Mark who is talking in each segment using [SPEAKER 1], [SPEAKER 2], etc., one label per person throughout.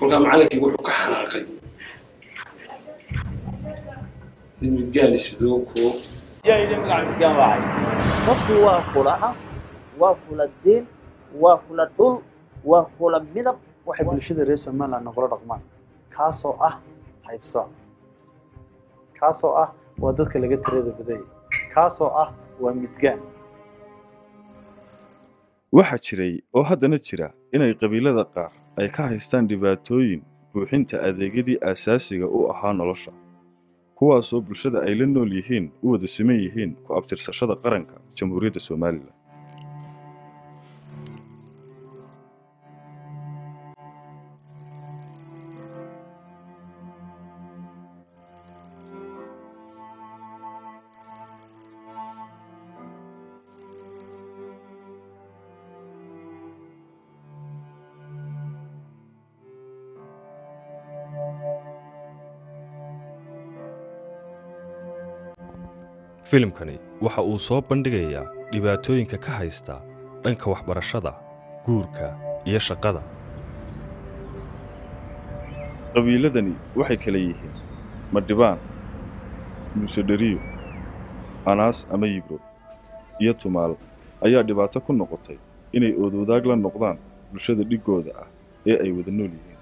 [SPEAKER 1] kolkaa macalinkii wuxuu ka xanaaqay nin midgaan isbidoo kuwo
[SPEAKER 2] yaa idin magaca midgaan waacay qofku waa kula af waa kula diin waa kula dhul waa kula midab
[SPEAKER 3] waxay bulshada reer somaliland nagula dhaqmaan kaasoo ah haybsooc kaasoo ah waa dadka laga tirada badayay kaasoo ah waa midgaan
[SPEAKER 4] waxaa jiray oo haddana jira inay qabiilada qaar ay ka haystaan dhibaatooyin buuxinta adeegyadii aasaasiga u ahaa nolosha kuwaasoo bulshada ay la nool yihiin u wada siman yihiin ku abtirsashada qaranka jamhuuriyadda somalilan
[SPEAKER 5] filimkani waxa uu soo bandhigayaa dhibaatooyinka ka haysta dhanka waxbarashada guurka iyo shaqada
[SPEAKER 4] qabiiladani waxay kala yihiin madhibaan muuse dheriyo anaas ama yibro iyo tumaal ayaa dhibaato ku noqotay inay oodwadaag la noqdaan bulshada dhiggooda ah ee ay wada nool yihiin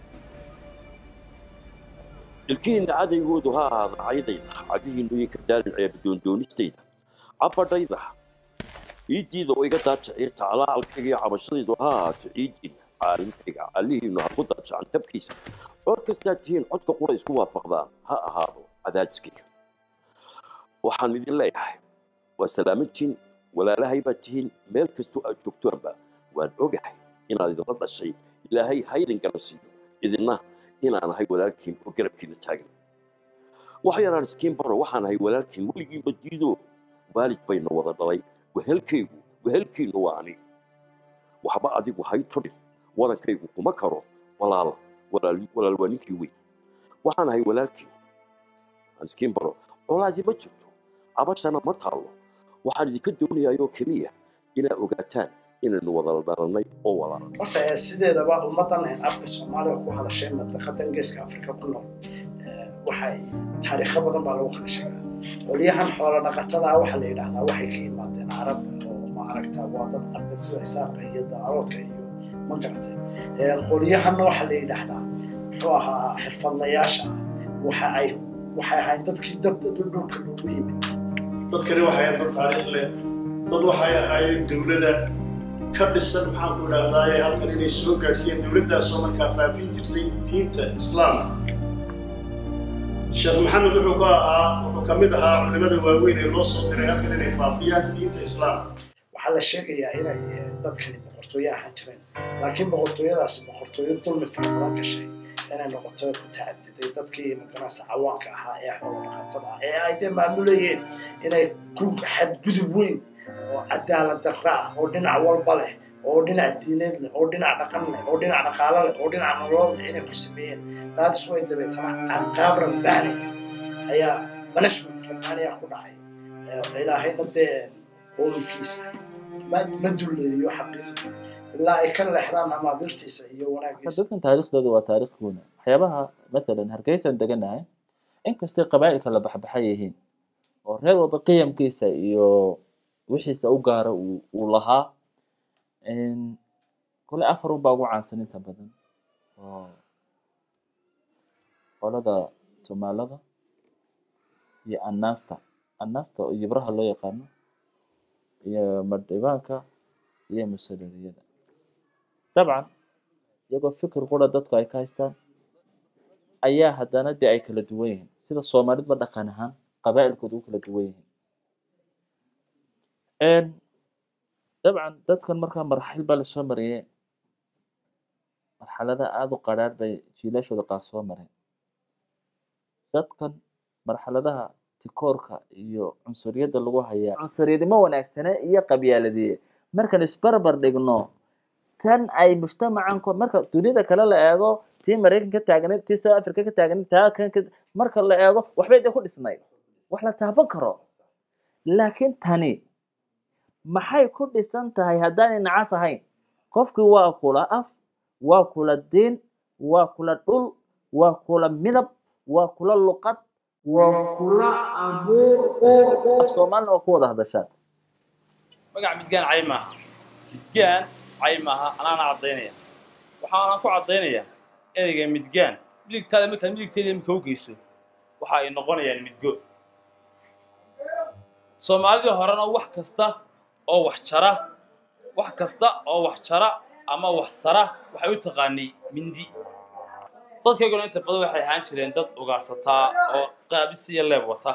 [SPEAKER 6] ilkihiinna cadaygoodu ha ahaada caydayda cagihiinnu iyo ka daalin ceeba doondoonistayda cabadhayda ciiddiida oo iga daaja ciirta calaalkayga iyo cabashadaydu ha ahaato ciiddiinna caalintayga callihiinnu ha ku daajacan tabkiisa cod kastaa tihiin codka qura isku waafaqdaan ha ahaado cadaadiskayga waxaan idin leeyahay waa salaamantiin walaalahay baad tihiin meel kastoo aad joogtoanba waan ogahay inaad idinla dhashay ilaahay ha idin garansiiyo idinna inaan ahay walaalkiin oo garabkiina taagan wax yaraan iskiin baro waxaan ahay walaalkiin weligiinba diido waalid bayna wada dhalay wehelkaygu wehelkiinnu waa ani waxba adigu hay tudhin wadankaygu kuma karo walaal walaal walaal waa ninkii weyn waxaan ahay walaalkiin aan iskiin baro colaadii ma jirto cabashana ma taallo waxaan idinka doonayaayoo keliya inaad ogaataan inaynu wada dhalannay oo walaala
[SPEAKER 7] horta ee sideedaba ummaddan een afka soomaaliga ku hadashay madaqadan geeska afrika ku nool ee, waxay taariikho badan baa lagu kala sheegaa qolyahan xoolo dhaqatada ah waxaa la yidhaahdaa waxay ka yimaadeen carab oo ma aragta waa dad arbed sida isaaqa iyo daaroodka iyo ma garatay Ee, qolyahanna waxaa la yidhaahdaa muxuu ahaa xirfadlayaasha ah waxa ay waxay ahayn dadkii dad dhulka loogu yimid
[SPEAKER 8] dadkani waxay ahayd dad taariikh leh dad waxay ahaayeen dowladda ka dhisan maxaan ku idhaahdaa ee halkan inay soo gaadhsiiyeen dowladdaasoo markaa faafin jirtay diinta islaamka sheekh maxamed wuxuu ka ahaa wuxuu ka mid ahaa culimmada waaweyn ee loo soo diray halkan inay faafiyaan diinta islaamka
[SPEAKER 7] waxaa la sheegayaa inay eh, dadkani boqortooyo ahaan jireen laakiin boqortooyadaasi boqortooyo dulmi fara badan gashay inay noqoto ku tacadiday dadkii maganasa cawaanka ahaa ee xoolo dhaqatada ah ee ay dee maamulayeen inay ku xadgudub weyn oo cadaalad darra ah oo dhinac walba leh oo dhinac diineed leh oo dhinac dhaqan leh oo dhinac dhaqaalo leh oo dhinac nolol leh inay ku sameeyeen daadis way dabeetana qaab rabbaani ayaa management rabbaaniya ku dhacay Eh, ilaahayna dee qowmkiisa ma ma duleeyo xaqiiqdii ilaa ay ka leexdaan amaabiirtiisa iyo wanaagiisa
[SPEAKER 2] dadkan taariikhdooda waa taariikh guuna waxyaabaha matalan hargeysan deganahay inkastay qabaa'ilka la baxbaxay yihiin oo reer walba qiyamkiisa iyo wixiisa u gaara uu uu lahaa Een, kole afar unbaa ugu caansan inta badan oo qolada somaalada iyo anasta anasta oo yibraha loo yaqaano iyo madhibaanka iyo musadariyada dabcan iyagoo fikir qura dadku ay ka haystaan ayaa haddana dee ay kala duwan yihiin sida soomaalidba dhaqan ahaan qabaa'ilkooda u kala duwan yihiin Een, dabcan dadkan markaa marxil baa lasoo mariyey marxalada aada u qadhaadh bay jiilashooda qaar soo mareen dadkan marxaladaha tikoorka iyo cunsuriyadda lagu hayaa cunsuriyadimo wanaagsane iyo qabyaaladiye markaan isbarbar dhigno tan ay mujtamacan ko marka dunida kale la eego tii maraykan ka taagnayd tii south africa ka taagnayd taa kan ka marka la eego waxbay dee ku dhisnayd wax la taaban karo laakiin tani maxay ku dhisan tahay haddaanay nacas ahayn qofkii waa kula af waa kula diin waa kula dhul waa kula midab waa kula luqad waa kula abuur uur af soomaalina waa ku wada hadashaan
[SPEAKER 9] magac midgaan cay maaha midgaan cay maaha anaana caddaynaya waxaanaan ku caddaynayaa ereyga midgaan midigtaada markaad midigteeda imika u geyso waxa ay noqonayaan midgo soomaalidii horena wax kasta oo wax jara wax kasta oo wax jara ama wax sara waxay u taqaanay mindi dadkayguna inta badan waxay ahaan jireen dad ugaarsataa oo qaabis iyo leeb wata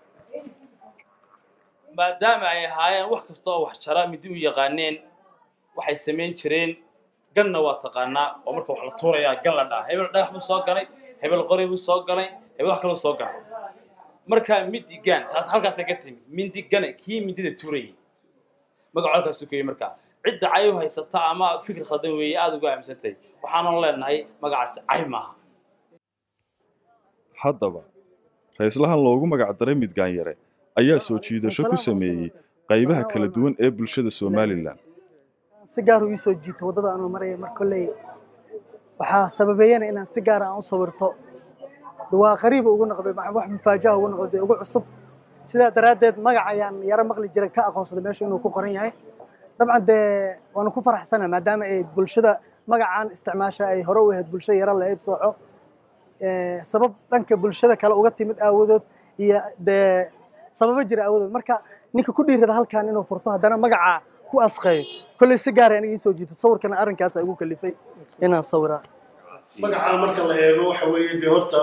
[SPEAKER 9] maadaama ay ahaayeen wax kasta oo wax jara midi u yaqaaneen waxay samayn jireen ganna waa taqaanaa oo marka wax la tuurayaa gan la dhaha hebel dhagax buu soo galay hebel qori buu soo galay hebel wax kaluu soo galay marka midi gan taas halkaasay ka timi mindi gane kii mindida tuurayay magacu halkaasuu keyey markaa cidda cay u haysata ama fikir khaldan weeye aada uga aaminsantahay waxaanan leenahay magacaasi cay maaha
[SPEAKER 4] haddaba ra-islahan loogu magac daray midgaan yare ayaa soo jiidasho ku sameeyey qaybaha kala duwan ee bulshada somalilan
[SPEAKER 10] si gaar u ii soo jiito waddada anuu maraya mar kolley waxaa sababeeyana inaan si gaar aan u sawirto waa qariib ugu noqday ma- wax mufaajaha ugu noqday ugu cusub sidaa daraaddeed magac ayaan yaro maqli jiray ka aqoonsaday meesha inuu ku qoran yahay dabcan dee waanu ku faraxsana maadaama ay bulshada magacaan isticmaasha ay hore u ahayd bulsho yaro la eebsooco sabab dhanka bulshada kale uga timid aawadood iyo dee sababo jira aawadood marka ninka ku dhiirada halkan inuu furto haddana magaca ku asqeeyo kolley si gaara aniga ii soo jiitay sawirkana arrinkaas igu kalifay inaan sawiraa
[SPEAKER 8] magacaa marka la eego waxa weeye dee horta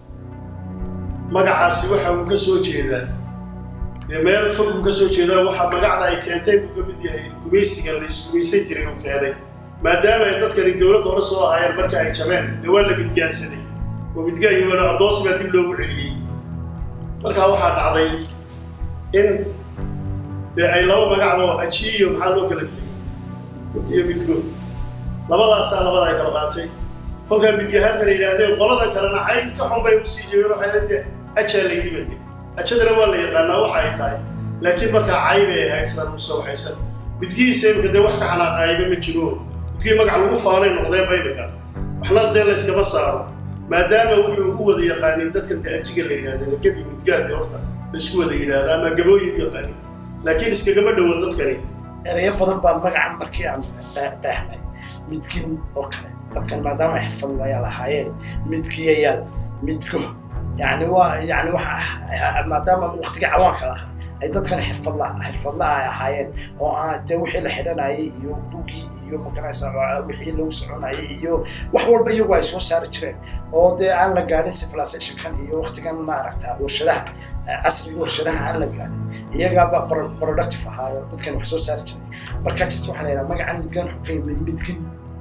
[SPEAKER 8] magacaasi waxa uu ka soo jeedaa dee meel fog uu ka soo jeedaa waxa magacda ay keentay buu ka mid yahay gumaysiga la isgumaysan jiray uu keenay maadaama ay dadkani dowladda hore soo ahaayeen marka ay jabeen dee waa la midgaansaday oo midgaan iyo addoonsi baa dib loogu celiyey markaa waxaa dhacday in dee ay laba magacba oo aji iyo maxaa loo kala bixiyey iyo midgo labadaasaa labada ay kala qaatay kolkaa midgahaadna la yidhaahdeen qoladan kalena cayd ka xun bay usii jeegeen waxay la dee ajaa la yidhi bade ajadana waa la yaqaanaa waxa ay tahay laakiin markaa cay bay ahayd sidaan ugu soo waxaysan midgihiisa imika dee wax ka xanaaqaayba ma jiro midgihii magac lagu faanay noqdeenba imika waxna dee layskama saaro maadaama wuxuu u wada yaqaanin dadkan dee ajiga la yidhahdeen gebi midgaade horta laisku wada yidhaahda ama gabooyin u yaqaanin laakiin iskagama dhowo dadkani
[SPEAKER 7] ereyo badan baa magacan markii aan dhaahnay midgin oo kale dadkan maadaama ay xirfadlayaal ahaayeen midgiyayaal midgo yani waa yani waxa maadaama waqtigii cawaanka lahaa ay dadkan xirfadla xirfadla ay ahaayeen oo aan dee wixii la xidhanayay iyo gugii iyo magaraysa wixii lagu soconayay iyo wax walba iyagu ay soo saari jireen oo dee aan la gaadhin civilizationkan iyo waqtigan maaragta warshadaha casriga warshadaha aan la gaadhin iyagaaba productive ahaayo dadkan wax soo saari jiray marka jas waxaa la yidhaha magacan midgan wuxuu ka yimid midgin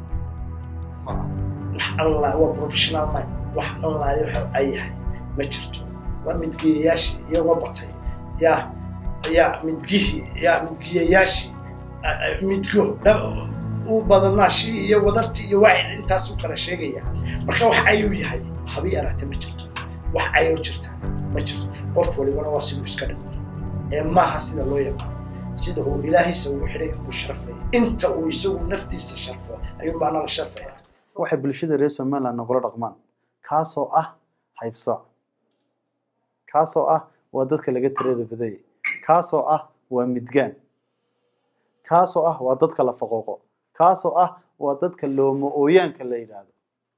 [SPEAKER 7] wax allah waa professional mind wax allah waxa ay yahay ma jirto waa midgiyayaashii iyagoo batay yaa yaa midgihii yaa midgiyayaashii midgo u badanaashii iyo wadartii iyo waxay intaas u kala sheegaya marka wax ayuu yahay habi yaraate ma jirto wax ayoo jirtaana ma jirto qof walibana waa siduu iska dhigo ee maaha sida loo yaqaano sida uu ilaahiisa ugu xidhay inuu sharfaya inta uu isagu naftiisa sharfo ayuu maana la sharfaya
[SPEAKER 3] waxay bulshada reer somaliland nagula dhaqmaan kaasoo ah haybsooc kaasoo ah waa dadka laga tirada badayay kaasoo ah waa midgaan kaasoo ah waa dadka la faqooqo kaasoo ah waa dadka looma ooyaanka la yidhaahdo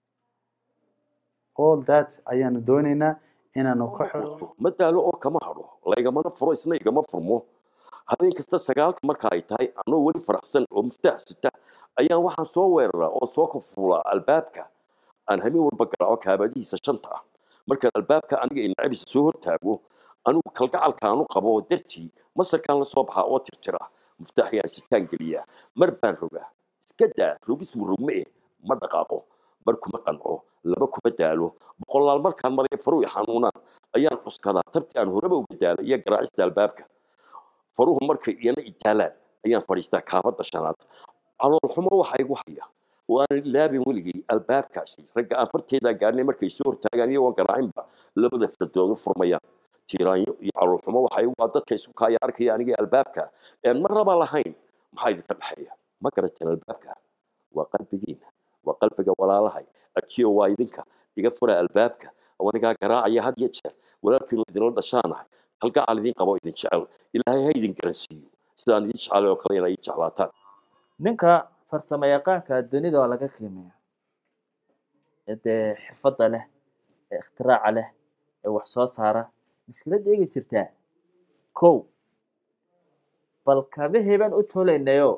[SPEAKER 3] all that ayaanu doonaynaa inaanu ka xiro
[SPEAKER 6] ma daalo oo kama hadho laigamana furo isna igama furmo habeen kasta sagaalka marka ay tahay anoo weli faraxsan oo miftaax sita ayaan waxaan soo weeraraa oo soo kafuulaa albaabka aan habeen walba garaaco kaabadihiisa shanta ah markaan albaabka aniga inacabisa soo hortaago anigu kalgacalkaanu qabo dartii masarkaan la soo baxaa oo tirtira muftaaxyaan sitaan geliyaa mar baan rogaa iska daa rogis murugme eh ma dhaqaaqo mar kuma qanco laba kuma daalo boqolaal markaan maraya faruhu xanuunaan ayaan cuskadaa tabti aan horeba uga daalo iyo garaacista albaabka faruhu markay iyana itaalaan ayaan fadhiistaa kaabadda shanaad caloolxumo waxaa igu haya waanan ilaabin weligay albaabkaasi ragga aan farteedaa gaarnay markay soo hortaagaan iyagoon garaacinba labada fardoodu furmayaan tiiraanyo iyo caloolxumo waxaa igu waa dadka isu kaaya arkaya aniga albaabka een mar raba lahayn maxaa idinka dhexeeya ma garateen albaabka waa qalbigiina waa qalbiga walaalahay ajiyo waa idinka iga fura albaabka wanigaa garaacaya had iyo jeer walaalkiinu idinla dhashaanahay halgacal idin qabo idin jecel ilaahay ha idin garansiiyo sidaan idin jecelay oo kale inay ii jeclaataan
[SPEAKER 2] ninka farsamo yaqaanka dunida waa laga qiimeeya ee dee xirfadda leh ee ikhtiraca leh ee wax soo saara mushkiladda eegi jirtaa kow bal kabahii baan u tolaynayo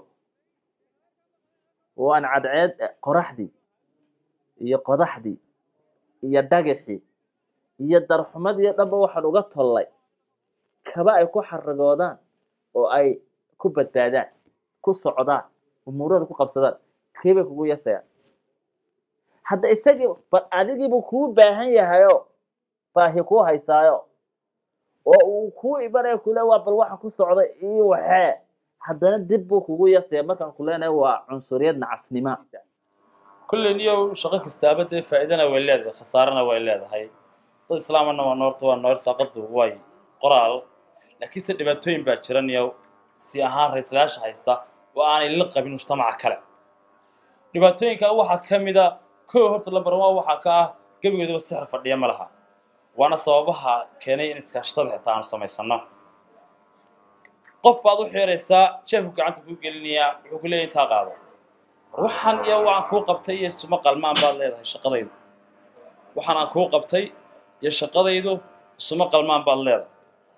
[SPEAKER 2] waan cadceed qoraxdii iyo qodaxdii iyo dhagaxii iyo darxumadii oo dhanba waxaan uga tollay kaba ay ku xaragoodaan oo ay ku badbaadaan ku socdaan umuurada ku qabsadaan kiibay kugu yasayaan hadda isagii bal adigiibuu kuu baahan yahayo baahi kuu haysaayo oo uu kuu ibanaya kule waa bal waxa ku socda iyo waxee haddana dib buu kugu yasaya markaan ku leenahay waa cunsuriyad nacasnima
[SPEAKER 9] kulley niyow shaqo kastaaba dee faa'iidana way leedahay khasaarana way leedahay dad islaamana waa noorta waa noor saaqadu way qoraal laakiinse dhibaatooyin baa jira niyow si ahaan raislayaasha haysta oo aanay la qabin mujtamaca kale dhibaatooyinka waxaa ka mid a kow horta lambar one waxaa ka ah gebigoodaba sixir fadhiya ma laha waana sababaha keenay in iskaashatada xitaa aanu samaysano qof baad u xiiraysaa jeefku gacanta kuu gelinayaa wuxuu ku leeyahay intaa qaado war waxaan iyo waxaan kuu qabtay iyo isuma qalmaan baad leedahay shaqadaydu waxaan aan kuu qabtay iyo shaqadaydu isuma qalmaan baad leedahay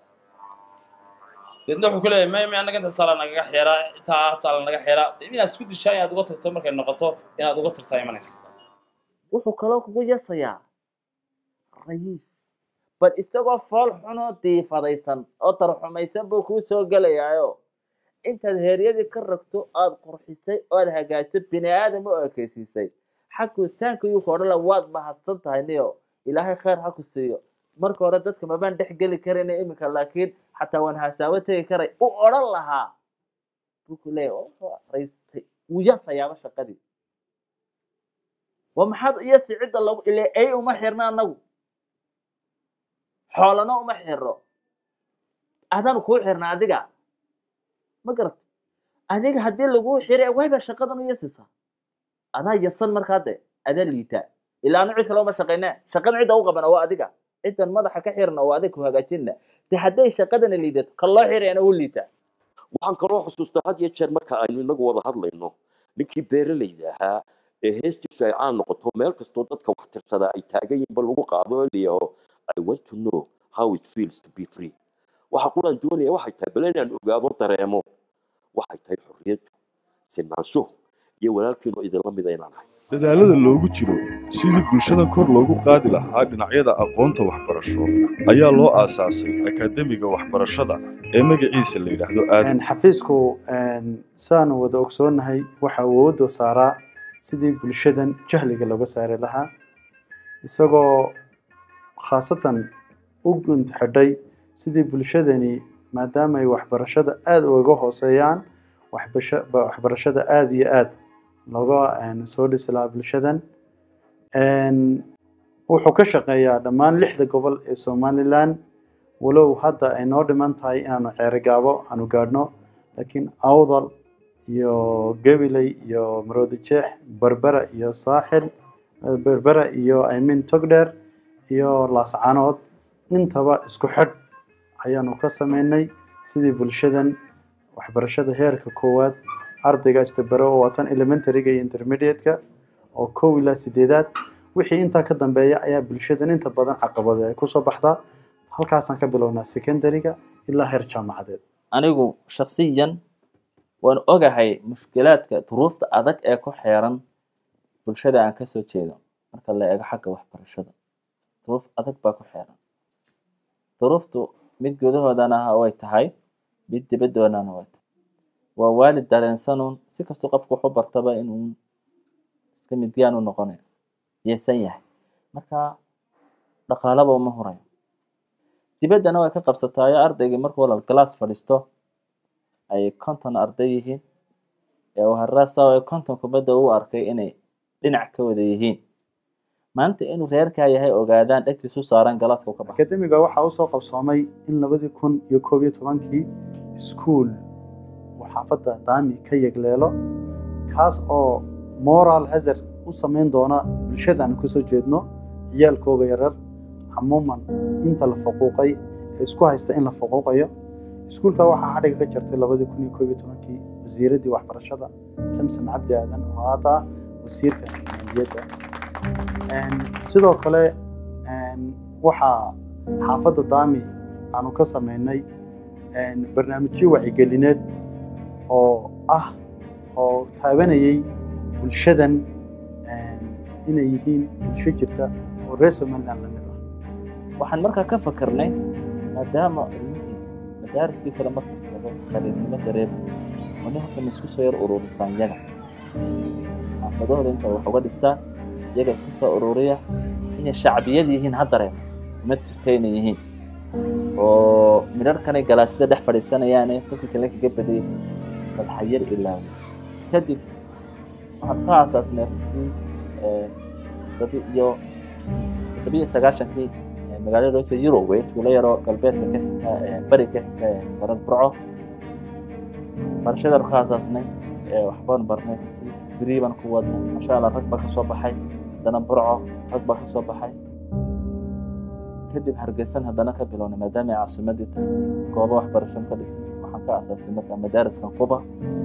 [SPEAKER 9] deedna wuxuu ku leeyahay may may annaga inta saala nagaga xiraa intaa saala naga xiraa dee inaad isku dishaa inaad uga tagto markay noqoto inaad uga tagtaa imanaysa
[SPEAKER 2] wuxuu kaloo kugu yasayaa rayiis bal isagoo fool xunoo diifadaysan oo tarxumaysan buu kuu soo gelayaayo intaad heeryadii ka ragto aada qurxisay oad hagaajiso bini aadam u ekeysiisay xagutaanka yuu ka odhan la waad mahadsan tahay niyo ilaahay khayr ha ku siiyo marka hore dadka mabaan dhex geli karayna iminka laakiin xataa waan hasaawo tegi karay u odhan lahaa buu ku leeyahay wuu yasayaaba shaqadii waa maxaad iyasi cidda lagu ile ay uma xirna anagu xoolana uma xiro adaan kuu xirna adiga ma garat adiga haddii laguu xiray wayba shaqadan u yasisaa adaa yasan markaa de adaa liitaa ilaa anu cid kale uma shaqayne shaqada cidda u qabana waa adiga ciddan madaxa ka xirna waa adiga ku hagaajinna de hadday shaqadana liidato kan loo xirayana u liitaa
[SPEAKER 6] waxaan kaloo xusuustaa had iyo jeer marka aynu inagu wada hadlayno ninkii beeralayda ahaa ee heestiisu ay caan noqoto meel kastoo dadka wax tirsada ay taagan yihiin ba lagu qaado oo layaho i want to know how it feels to be free waxa quraan doonaya waxay tahay bal inaan ogaado dareemo waxay tahay xorriyaddu sinaanshuhu iyo walaalkiinu idinla mida inaan ahay
[SPEAKER 4] dadaalada loogu jiro sidii bulshada kor loogu qaadi lahaa dhinacyada aqoonta waxbarasho ayaa loo aasaasay akaademiga waxbarashada ee magaciisa la yidhaahdo aadam
[SPEAKER 3] xafiisku saanu wada ogsoonahay waxa awoodda saaraa sidii bulshadan jahliga looga saari lahaa isagoo khaasatan u gunt xidhay sidii bulshadani maadaama ay waxbarashada aada uga hooseeyaan waxbasha- ba- waxbarashada aada iyo aada looga soo dhisi lahaa bulshadan wuxuu ka shaqeeyaa dhammaan lixda gobol ee somalilan walow hadda ay noo dhiman tahay inaanu ceerigaabo aanu gaadhno laakiin awdal iyo gabiley iyo maroodijeex berbera iyo saaxil berbera iyo imin togdheer iyo laascanood intaba isku xidh ayaanu ka sameynay sidii bulshadan waxbarashada heerka koowaad ardayga istabaro oo watan elementaryga iyo intermediate-ka oo kow ilaa sideedaad wixii intaa ka dambeeya ayaa bulshadan inta badan caqabado ay kusoo baxdaa halkaasaan ka bilownaa secondary-ga ilaa heer jaamacadeed
[SPEAKER 2] anigu shaksiyan waan ogahay mushkilaadka duruufta adag ee ku xeeran bulshada aan kasoo jeedo marka la eego xagga waxbarashada duruuf adag baa ku xeeran duruuftu mid gudahoodana way tahay mid dibadoodana way tahay waa waalid dareensanuun si kastuu qofku waxu bartaba inuu iska midgaan u noqonayo yeesan yahay marka dhaqaalaba uma hurayo dibaddana way ka qabsataayo ardaygii markuu walaal galaas fadhiisto ay konton arday yihiin ee uu haraasa ay konton kubadda u arkay inay dhinac ka wada yihiin maanta inuu reerkaa yahay ogaadaan dhegtiisu saaran galaaska u ka baxo
[SPEAKER 3] akademiga waxaa usoo qabsoomay in labadii kun iyo koob iyo tobankii iskuol uu xaafadda daami ka yegleelo kaas oo moral hazard u samayn doona bulshada aanu kasoo jeedno ciyaalkooga yarar camuuman inta la faquuqay ee isku haysta in la faquuqayo iskuulka waxaa xadhiga ka jartay labadii kun iyo koob iyo tobankii wasiiraddii waxbarashada samsam cabdi aadan oo hadda ah wasiirka maaliyadda sidoo kale waxaa xaafadda daami aanu ka samaynay barnaamijyo wacigelineed oo ah oo taabanayay bulshadan inay yihiin bulsho jirta oo reer somaliland la mid ah
[SPEAKER 2] waxaan markaa ka fakarnay maadaama ilmihii madaariskii kale marka tago qaliibnimo dareemay wani horta ma isku soo yar ururisaan yaga xaafadahooda inta wax uga dhistaan iyaga isku soo ururiya inay shacbiyad yihiin ha dareemo ma jirta inay yihiin oo midharkanay galaasida dhex fadhiisanayaane dadka kale kaga badayay dadxayar ilaawi kadib waxaan ka aasaasnay runtii toddobi iyo toddobiyo sagaashankii magaalada roogta Europe tuulo yaroo galbeedka ka xigta bari ka xigta magaalada Burco barashada ka aasaasnay waxbaan barnay runtii beri baan ku wadnay masha Allah rag baa ka soo baxay haddana Burco rag baa ka soo baxay kadib hargeysan haddana ka bilownay maadaama ay caasimadii tahay goobo waxbarasho ka dhisnay waxaan ka aasaasay marka madaariskan quba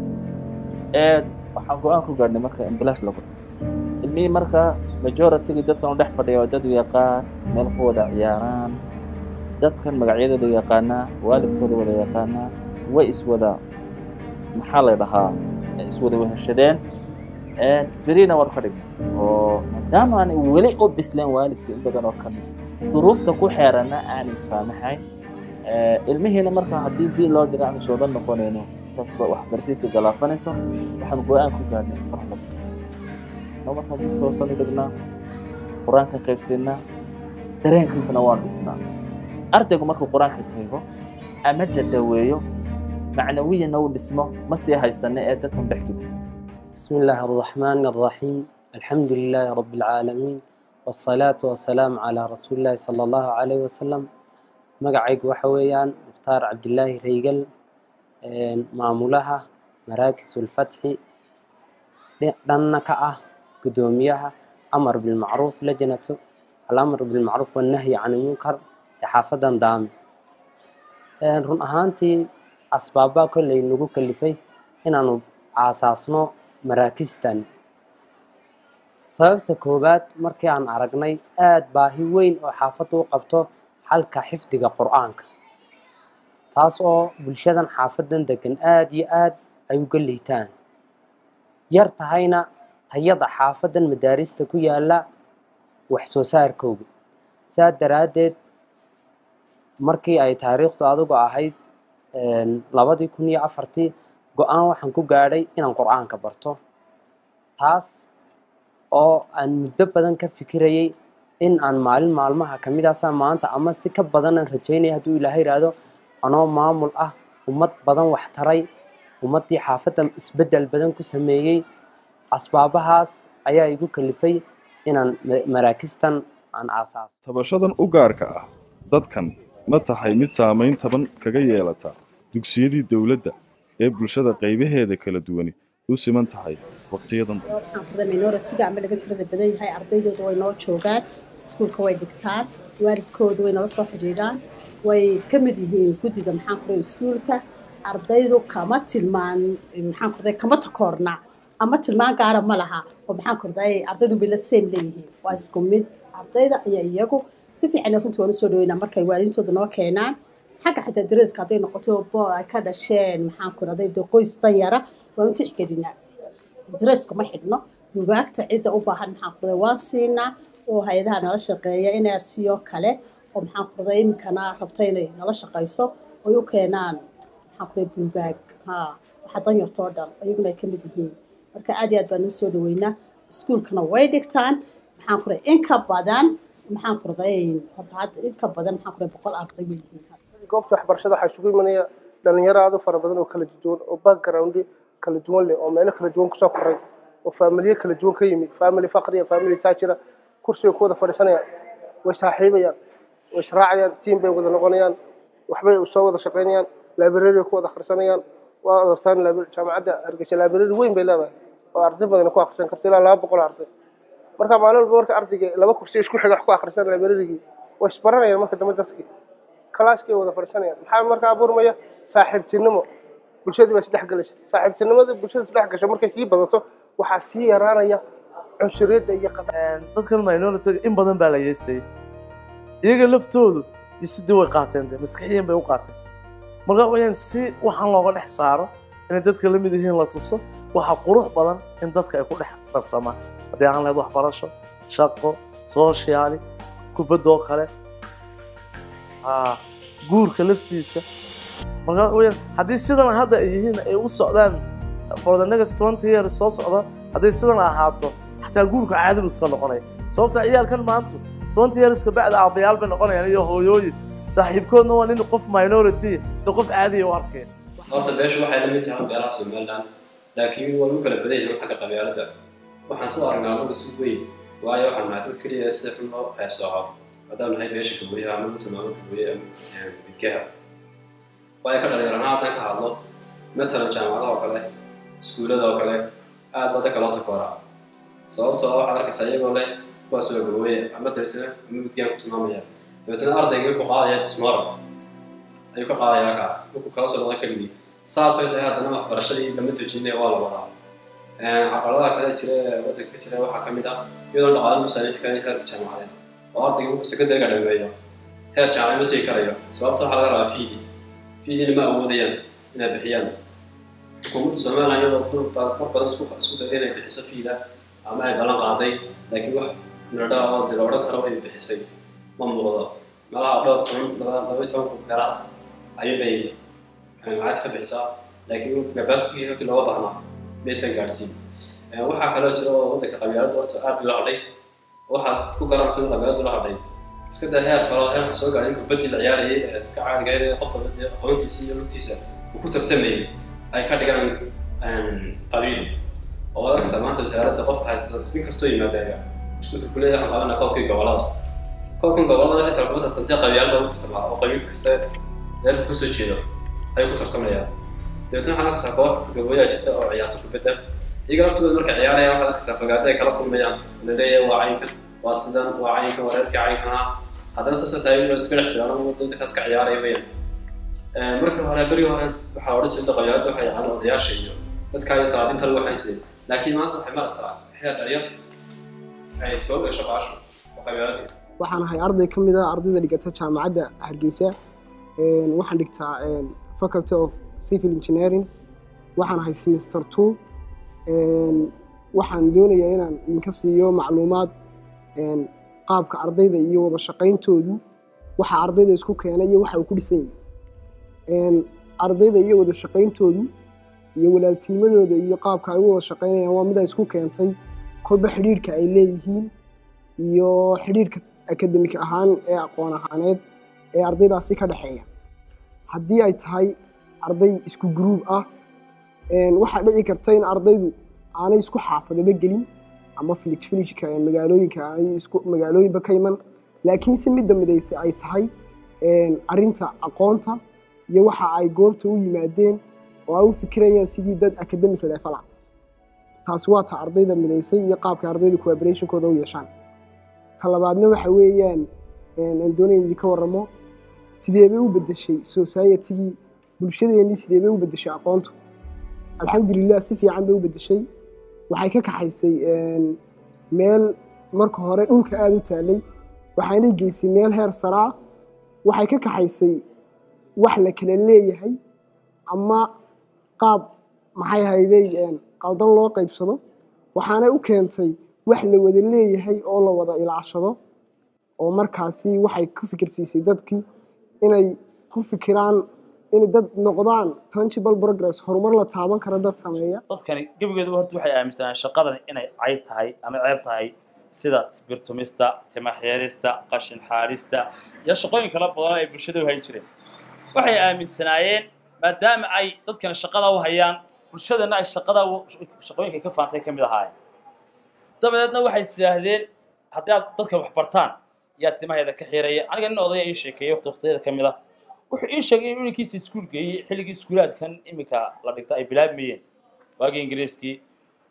[SPEAKER 2] waxaan go-aan ku gaadhnay marka in bilaash lagu ilmihii marka majoritygi dadkan u dhex fadhiya waa dad yaqaan meel ku wada ciyaaraan dadkan magacyadooda yaqaanaa waalidkooda wada yaqaanaa way iswada maxaa la dhahaa iswada weheshadeen firiina war ka dhignay oo maadaama aanay weli u bisleen waalidka in badan oo ka mid duruufta ku xeeranna aanay saamaxayn ilmihiina marka haddii vi loo dira aanu sooban noqonayno taasba waxbarashadiisa galaafanayso waxaan go-aan ku gaadhnay farax lagu markaan dib soo sani dhignaa qur-aanka qaybsiinaa dareenkiisana waan dhisnaa ardaygu markuu qur-aanka qaybo ama dadhaweeyo macnawiyana uu dhismo ma sii haysane ee dadkan dhex jira
[SPEAKER 11] بسم الله الرحمن الرحيم الحمد لله رب العالمين والصلاة والسلام على رسول الله صلى الله عليه وسلم مقعيق وحويان مختار عبد الله ريقل معمولها مراكز الفتح لأنك أه قدوميها أمر بالمعروف لجنة الأمر بالمعروف والنهي عن المنكر حافظا دامي run ahaantii asbaabaa kolley nagu kalifay inaanu aasaasno maraakistan sababta koowaad markii aan aragnay aad baahi weyn oo xaafaddu u qabto xalka xifdiga qur'aanka taas oo bulshadan xaafadan degan aad iyo aad ay uga liitaan yar tahayna tayada xaafadan madaarista ku yaala wax soo saarkooga saa daraaddeed markii ay taariikhdu adigu ahayd labadii kun iyo afartii go-aan waxaan ku gaadhay inaan qur-aanka barto taas oo aan muddo badan ka fikirayay in aan maalin maalmaha ka mid aasa maanta ama si ka badanaan rajaynaya hadduu ilaahay yidhaahdo anoo maamul ah ummad badan wax taray ummaddii xaafadda isbeddel badan ku sameeyey asbaabahaas ayaa igu kalifay inaan maraakistan aan aasaaso
[SPEAKER 4] tabashadan u gaarka ah dadkan ma tahay mid saamayn taban kaga yeelata dugsiyadii dowladda ee bulshada qaybaheeda kala duwani u siman tahay waqtiyadan
[SPEAKER 12] minoritiga ama laga tirada badan yahay ardaydooda way noo joogaan iskuulka way dhigtaan waalidkooda way nala soo xidhiidhaan way ka mid yihiin guddiga maxaan ku iskuulka ardaydu kama tilmaan maxaan ku kama takoorna ama tilmaan gaara ma laha oo maxaan ku ardaydu bay la same leeyihiin waa isku mid ardayda ayaa iyagu si fiican runtii waan usoo dhaweynaa markay waalidintooda noo keenaan xagga xitaa dareeska hadday noqoto bo ay ka dhasheen maxaan ku raday de qoys dan yara waan u tixgelinaa dareesku ma xidhno bugaagta cidda u baahan maxaan ku raday waan siinaa oo hay-adaha nala shaqeeya nrc oo kale oo maxaan ku raday iminkana rabta inay nala shaqayso oy u keenaan maxaan ku raday bugaag ha waxa dan yartoo dhan ayaguna ay ka mid yihiin marka aad iyo aad baan usoo dhaweynaa iskuulkana way dhigtaan maxaan ku raday in ka badan maxaan ku raday horta hadda in ka badan maxaan ku raday boqol arday bay yihiin
[SPEAKER 13] goobta waxbarashada waxaa isugu imanaya dhalinyaro aad u fara badan oo kala duwan oo background kala duwan leh oo meelo kala duwan kusoo koray oo faamiliye kala duwan ka yimid faamily faqriya faamily taajira kursiga ku wada fadhiisanayaan way saaxiibayaan way israacayaan tiim bay wada noqonayaan waxbay soo wada shaqaynayaan library ku wada akhrisanayaan waa artaan jaamacadda hargeysa library weyn bay leedahay oo arday badan ku akhrisan karta ilaa laba boqol arday marka maalin walba marka ardayga laba kursi isku xiga wax ku akhrisan librarigii way isbaranayaan marka dambe dadkii kalaaskay wada fadhiisanayaan maxaa marka abuurmaya saaxiibtinimo bulshadii baa isdhex galaysa saaxiibtinimada bulshada isdhex gasho markay sii badato waxaa sii yaraanaya cunsuriyadda iyo
[SPEAKER 14] dadkan minority in badan baa la yeesayay iyaga laftoodu iyo sidii way qaateen de maskaxiyan bay u qaateen marka wayaan si waxaan looga dhex saaro inay dadka la mid yihiin la tuso waxaa qurux badan in dadka ay ku dhex darsamaan haddii aan lahayd waxbarasho shaqo sooshaali kubaddoo kale guurka laftiisa marka wayaan haddii sidan hadda ay yihiin ay u socdaan for the next twenty years soo socda haddii sidan ahaato xataa guurka caadi buu iska noqonaya sababta ciyaalkan maanta twenty years ka bacda aabbayaal bay noqonayaan iyo hooyooyin saaxiibkoodna waa nin qof minority iyo qof caadiya u arkaya
[SPEAKER 15] horta beeshu waxay la mid tahay beelaha somaliland laakiin waa lagu kala badan yahay xagga qabyaalada waxaan soo aragnaa anagu si weyn waayo waxaan nahay dad keliya si xun loo qaybsooco haddaan nahay beesha gabooyaha ama u tilmaamo gabooye midgaha waayo ka dhalinyar ahaan haddaan ka hadlo matalan jaamacadaha oo kale iskuullada oo kale aad baa dadka loo takooraa sababtoo ah waxaad arkaysaa iyagoo leh kuwaas waa gabooye ama dabeetana ama midgaan ku tilmaamaya dabeetana ardayga wuxuu qaadaya dismoro ayuu ka qaadaya halkaa wuxuu kala soo noqda keligii saas ay tahay haddana waxbarashadii lama tujinaya waa la wadaa caqabadaha kale jira ee waddanka ka jira waxaa ka mid ah iyadoon dhaqaale u saamixi karin heerka jaamacadeed oo ardayga markuu sekondariga dhameeyo heer jaamacad ma tegi karayo sababta waxaa laga rabaa fiidi fiidiina ma awoodayaan inay bixiyaan xukuumadda somaliland iyadoo mar badan isku isku dayday inay bixiso fiida ama ay ballan qaaday laakiin wax miradhaa oo dee la odhan karo ay bixisay ma muuqdo meelaha dhowr toban laba laba iyo toban kun meelahaas ayuunbay lacagta ka bixisaa laakiin capacity halkii looga baahnaa maysan gaadhsiin waxaa kaloo jira oo waddanka qabyaaladda horta aad bay la hadhay waxaad ku garanaysa in qabyaaladdu la hadhay iska daa heer kaloo heer soo gaadhay in kubaddii la ciyaarayay ee iska caadiga ahayd ee qof walba dee aqoontiisa iyo lugtiisa uu ku tartamayay ay ka dhigaan qabiil oo waad arkaysaa maanta wasaaradda qofka haysta nin kastoo yimaadaya wuxuu ku leeyahay waxaan qabanaa koobkii gobolada koobkan gobolada cid kale kuma tartantay qabyaalada ugu tartamaa oo qabiil kasta reerku kasoo jeedo ayuu ku tartamayaan dabeetna waxaan arkaysaa koox gabooyaa jirta oo ciyaarto kubadda iyaga laftooda markay ciyaarayaan waxaad arkaysaa fogaado ay kala kulmayaan la leeyahay waa caynkan waa sidan waa caynkan waa reerkii caynkanaa haddana saasoo tahay waa iska dhex jiraan oo dadkaas ka ciyaaraya weyaan markii hore berigii hore waxaa odhan jirta qabyaaladda waxaa yaqaana odayaasha iyo dadka iyo salaadinta lagu waxayn jiray laakiin maanta waxay maraysaa heer dhalinyarta ay soo gasho baashu oo qabyaaladda
[SPEAKER 16] waxaan ahay arday ka mid ah ardayda dhigata jaamacadda hargeysa waxaan dhigtaa faculty of civil engineering waxaan ahay semester two waxaan doonayaa inaan idinka siiyo macluumaad qaabka ardayda iyo wada shaqayntoodu waxa ardayda isku keena iyo waxa uu ku dhisan yahay ardayda iyo wada shaqayntoodu iyo walaaltinimadooda iyo qaabka ay u wada shaqaynayaan waa mid ay isku keentay kolba xidhiirhka ay leeyihiin iyo xidhiirhka akademik ahaan ee aqoon ahaaneed ee ardaydaasi ka dhexeeya haddii ay tahay arday isku gruub ah waxaa dhici karta in ardaydu aanay isku xaafadaba gelin ama filij filijka magaalooyinka aanay isku magaalooyinba ka iman laakiin si midda midayse ay tahay arrinta aqoonta iyo waxa ay goobta u yimaadeen oo ay u fikirayaan sidii dad academic level ah taasi waa ta ardayda midaysay iyo qaabka ardayda cooperationkooda u yeeshaan ta labaadna waxa weeyaan aan doonaya idinka warramo sidee bay u beddeshay societygii bulshadeennii sidee bay u beddeshay aqoontu alxamdulilah si fiican bay u beddeshay waxay ka kaxaysay meel marka hore dhulka aada u taalay waxaanay geysay meel heer saraa waxay ka kaxaysay wax la kala leeyahay ama qaab maxay hayday qaldan loo qaybsado waxaanay u keentay wax la wada leeyahay oo la wada ilaashado oo markaasi waxay ku fikirsiisay dadkii inay ku fikiraan inay dad noqdaan tangible progress horumar la taaban kara dad sameeya
[SPEAKER 9] dadkani gebigeeduba horta waxay aaminsanaan shaqadan inay cayb tahay ama ceeb tahay sida birtumista timaxyeerista qashin xaarista iyo shaqooyin kala badan ay bulshada u hayn jireen waxay aaminsanaayeen maadaama ay dadkani shaqada u hayaan bulshadana ay shaqada shaqooyinka ka faantay ka mid ahaayeen dabadeedna waxay is yidhaahdeen haddii aad dadkan wax bartaan yaa timaheeda ka xiraya aniga nin odaya ii sheekeeyey waqti waqtiyada ka mid ah wuxuu ii sheegay inuu inankiisa iskuul geeyey xilligii iskuulaadkan iminka la dhigta ay bilaabmayeen waagii ingiriiskii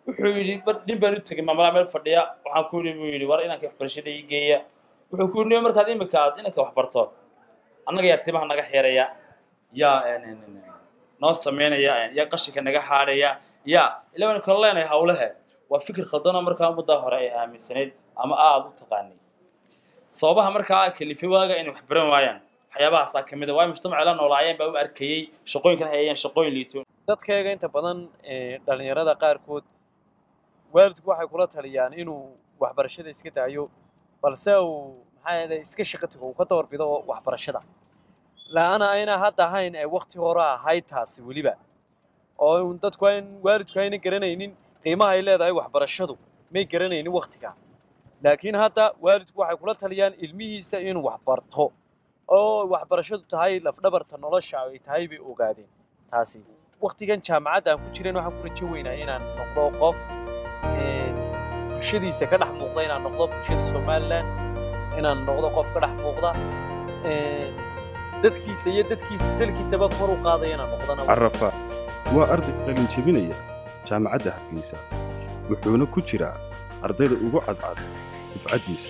[SPEAKER 9] wuxuu yidhi bar nin baan u tegay maamulaha meel fadhiya waxaan ku yidhi buu yidhi war inanka waxbarashada ii geeya wuxuu ku yidhi markaad imika aad inanka wax barto annaga yaa timaha naga xeeraya yaa noo samaynaya yaa qashinka naga xaadhaya yaa ilaa waan kala leenahay hawlehe waa fikir khaldanoo markaa muddaa hore ay aaminsanayd ama aada u taqaanay sababaha markaa kalifay waaga inay wax baran waayaan waxyaabahaasaa ka mid a waayo mujtamaca la noolaayeen baa u arkayey shaqooyinkan hayayeen shaqooyin liito
[SPEAKER 17] dadkayga inta badan dhalinyarada qaarkood waalidku waxay kula taliyaan inuu waxbarashada iska daayo balse uu maxaa yeelay iska shaqo tago uu ka doorbido waxbarashada la-ana ayna hadda ahayn ee waqti hore ahayd taasi weliba oo dadku ayn waalidku ayna garanaynin qiimaha ay leedahay waxbarashadu may garanaynin waqtiga laakiin hadda waalidku waxay kula taliyaan ilmihiisa inuu wax barto oo waxbarashadu tahay lafdhabarta nolosha ay tahay bay ogaadeen taasi waqtigan jaamacadda aan ku jiran waxaan ku rajo weynaa inaan noqdo qof bulshadiisa ka dhex muuqda inaan noqdo bulshada somaliland inaan noqdo qof ka dhex muuqda dadkiisa iyo dadkiisa dalkiisaba kor u qaadaya inaan noqdana
[SPEAKER 4] carafa waa arday qalin jebinaya jaamacadda hargeysa wuxuuna ku jiraa ardayda ugu cadcad dufcaddiisa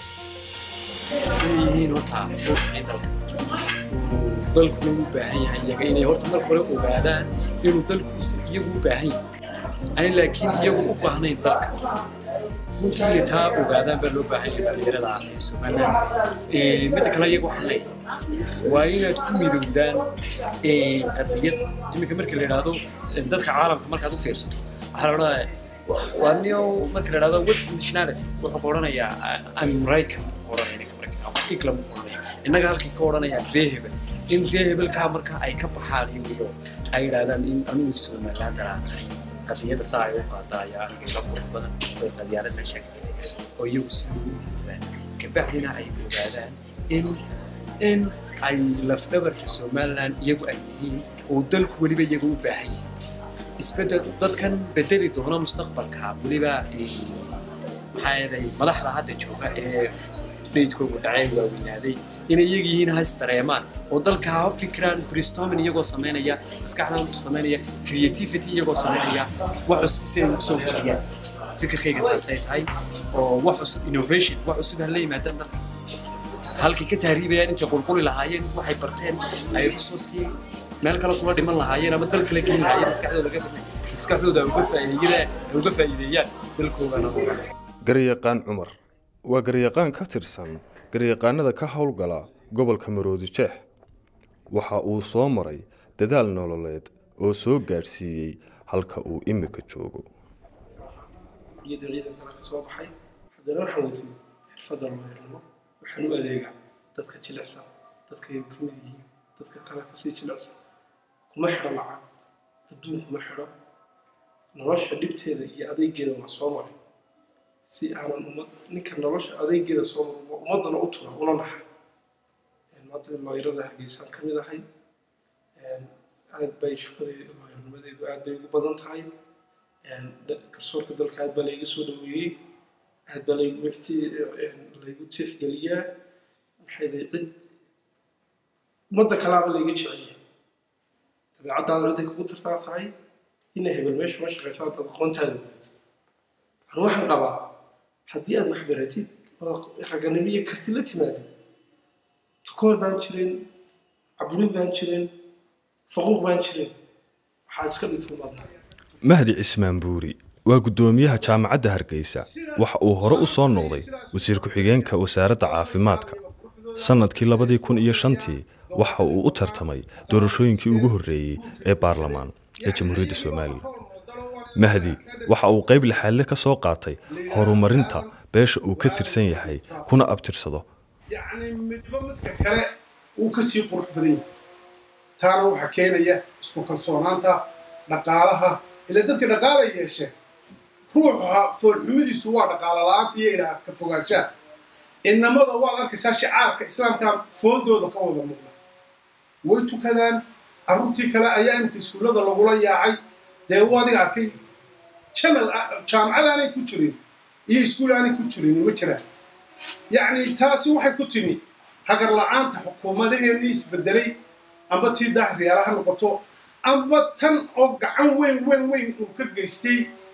[SPEAKER 18] yihiin horta ruuxii dalka dalkuna u baahan yahay iyaga inay horta marka hore ogaadaan inuu dalku iyagu u baahan yahay aan laakiin iyagu u baahnayn dalka runtii inay taa ogaadaan baa loo baahan yahay dhalinyarada ee somaliland midda kale iyaga waxaan leeyahay waa inaad ku midowdaan qadiyad iminka marka la yidhaahdo dadka caalamka markaad u fiirsato waxaa la odhanayaa waa nio marka la yidhahdo western nationality wuxuu ka odhanayaa american odhanaya england odhanaya innaga halkii ka odhanaya ree hebel in ree hebelkaa marka ay ka baxaan iyo ay yidhahdaan in anugu somaliland aan ahay qadiyada saa ay u qaadaa ayaa aniga iga qurux badan oo qabyaalad meesha ka tegay oo iyagu siduu u ogaan kabacdina ay ogaadaan in in ay lafdhabarka somaliland iyagu ay yihiin oo dalku weliba iyaga u baahan yahay isbedel dadkan bedeli doona mustaqbalka weliba maxaa yeelay madaxda hadda jooga ee dhaydkoogu dhacay waaweynaaday inay iyaga yihiin has dareemaan oo dalka ha fikiraan brainstorming iyagoo samaynaya maskaxdan samaynaya creativity iyagoo samaynaya wax cusub si ay usoo kordhiyaan fikirkayga taasay tahay oo wax cusub innovation wax cusub ha la yimaadaan dalka halkay ka tahriibayaan intay qulquli lahaayeen waxay barteen ay resourcekii meel kale kula dhiman lahaayeen ama dal kale keeni lahaayeen maskaxdooda laga maskaxdooda uga faa'iideyaan uga faa'iideeyaan dalkoogana
[SPEAKER 5] garyaqaan cumar waa garyaqaan ka tirsan garyaqaanada ka howlgala gobolka maroodi jeex waxa uu soo maray dadaal nololeed oo soo gaadhsiiyey halka uu imika joogo
[SPEAKER 1] iyada ciidankana ka soo baxay haddana waxaan watay xirfadda looyarnimo waxaan u adeegaa dadka jilicsan dadka ay ka mid yihiin dadka kale kasii jilicsan kuma xidho lacag adduun kuma xidho nolosha dhibteeda iyo adeegeeda waa soo maray si aanan ummad ninka nolosha adeegeeda soo maray ummaddana u tura una naxay maanta looyarada hargeysaan ka mid ahay aad bay shaqadii looyarnimadeedu aad bay ugu badan tahay garsoorka dalka aad baa layga soo dhaweeyey aad baa laygu laygu tixgeliyaa maxay day cid ummadda kalaaba layga jeceliya dabeecaddaada ciday kugu tartaa tahay ina hebel meesha ma shaqayso haddaad aqoontaada wadatid anu waxaan qabaa haddii aad wax baratid oo raganimo iyo karti la timaadid takoor baan jirin caburin baan jirin faquuq baan jirin waxaad iska dhigto umadna
[SPEAKER 5] mahdi cismaan buuri waa guddoomiyaha jaamacadda hargeysa waxa uu hore u soo noqday wasiir ku-xigeenka wasaaradda caafimaadka sannadkii labadii kun iyo shantii waxa uu u tartamay doorashooyinkii ugu horreeyey ee baarlamaan ee jamhuuriyadda somalilan mahdi waxa uu qayb lixaadle ka soo qaatay horumarinta beesha uu ka tirsan yahay kuna abtirsado
[SPEAKER 8] yacni midba midka kale wuu ka sii qurux badan yahay taana waxaa keenaya isku kalsoonaanta dhaqaalaha ila dadka dhaqaala yeesheen ruuxa foolxumidiisu waa dhaqaala la-aanta iyo ilaah ka fogaanshaha inamada waad arkaysaa shicaarka islaamka foodooda ka wada muuqda way tukadaan carruurtii kale ayaa imika iskuullada lagula yaacay dee u adiga arkay janal jaamacad aanay ku jirin iyo iskuul aanay ku jirin ma jiraan yacni taasi waxay ku timi hagar la-aanta xukuumadaheenii isbedelay amba tii daahriyaala ha noqoto amba tan oo gacan weyn weyn weyn uu ka geystay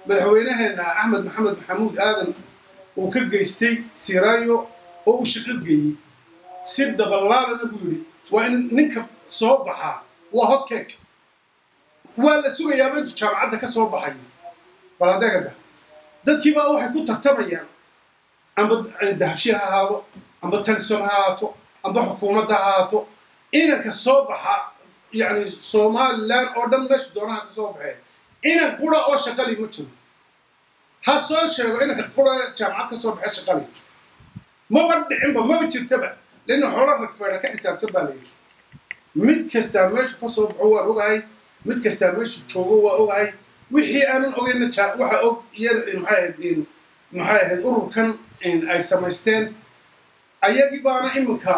[SPEAKER 19] madaxweynaheena axmed maxamed maxamuud aadan uu ka geystay siraayo oo uu shaqo geeyey si dabalaalana buu yidhi waa in ninka soo baxaa waa hotcake waa la sugayaaba intuu jaamacadda ka soo baxayo baladeegada dadkii baa waxay ku tartamayaan amba dahabshir ha ahaado amba talison ha ahaato amba xukuumadda ha ahaato inanka soo baxa yani somalilan oo dhan meesha doonaha ka soo baxee inan qura oo shaqali ma jiro ha soo sheego inanka qura jaamacad ka soo baxee shaqali maba dhicinba maba jirtaba lana xoolo ragfeedha ka xisaabtan baa layidhi mid kastaa meeshu ka soo baxo waan ogahay mid kastaa meeshu joogo waa ogahay wixii aanan ogeyna waxa og yar maxay ahayd maxay ahayd ururkan ay samaysteen ayagii baana iminka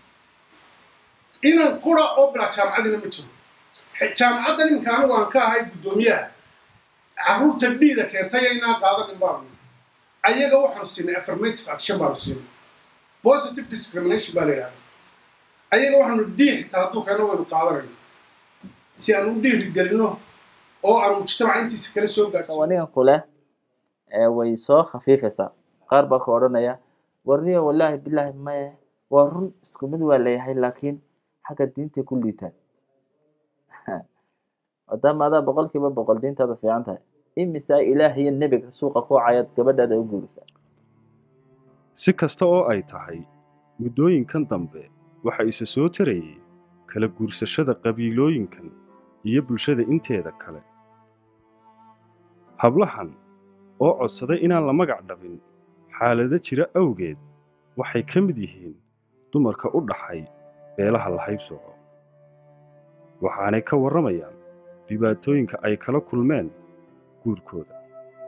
[SPEAKER 19] inan qura oo bilaa jaamacadina ma jiro jaamacaddan iminka anigu aan ka ahay guddoomiyaha carruurta dhiida keentay inaan qaadanin baanu ayaga waxaanu siinay affirmative action baanu siinay positive discrimination baa la yidhahda ayaga waxaanu dhii xitaa hadduu keeno waynu qaadanayno si aan u dhiiri gelino oo aan mujtamaca intiisa kala soo gaarsiino
[SPEAKER 2] anigan kule ee way soo khafiifaysaa qaar baa ka odhanaya warniyo wallaahi bilaahi maye waa run isku mid waa leeyahay laakiin xagga diintay ku liitaan maadaama adaa boqolkiiba boqol diintaada fiican tahay imisaa ilaah iyo nebiga suuqa ku cayaad gabadhaada u guurisaa
[SPEAKER 4] si kasta oo ay tahay muddooyinkan dambe waxa isa soo tarayay kala guursashada qabiilooyinkan iyo bulshada inteeda kale hablahan oo codsaday inaan la magac dhabin xaalado jira awgeed waxay ka mid yihiin dumarka u dhaxay beelaha la haybsooco waxaanay ka warramayaan dhibaatooyinka ay kala kulmeen guurkooda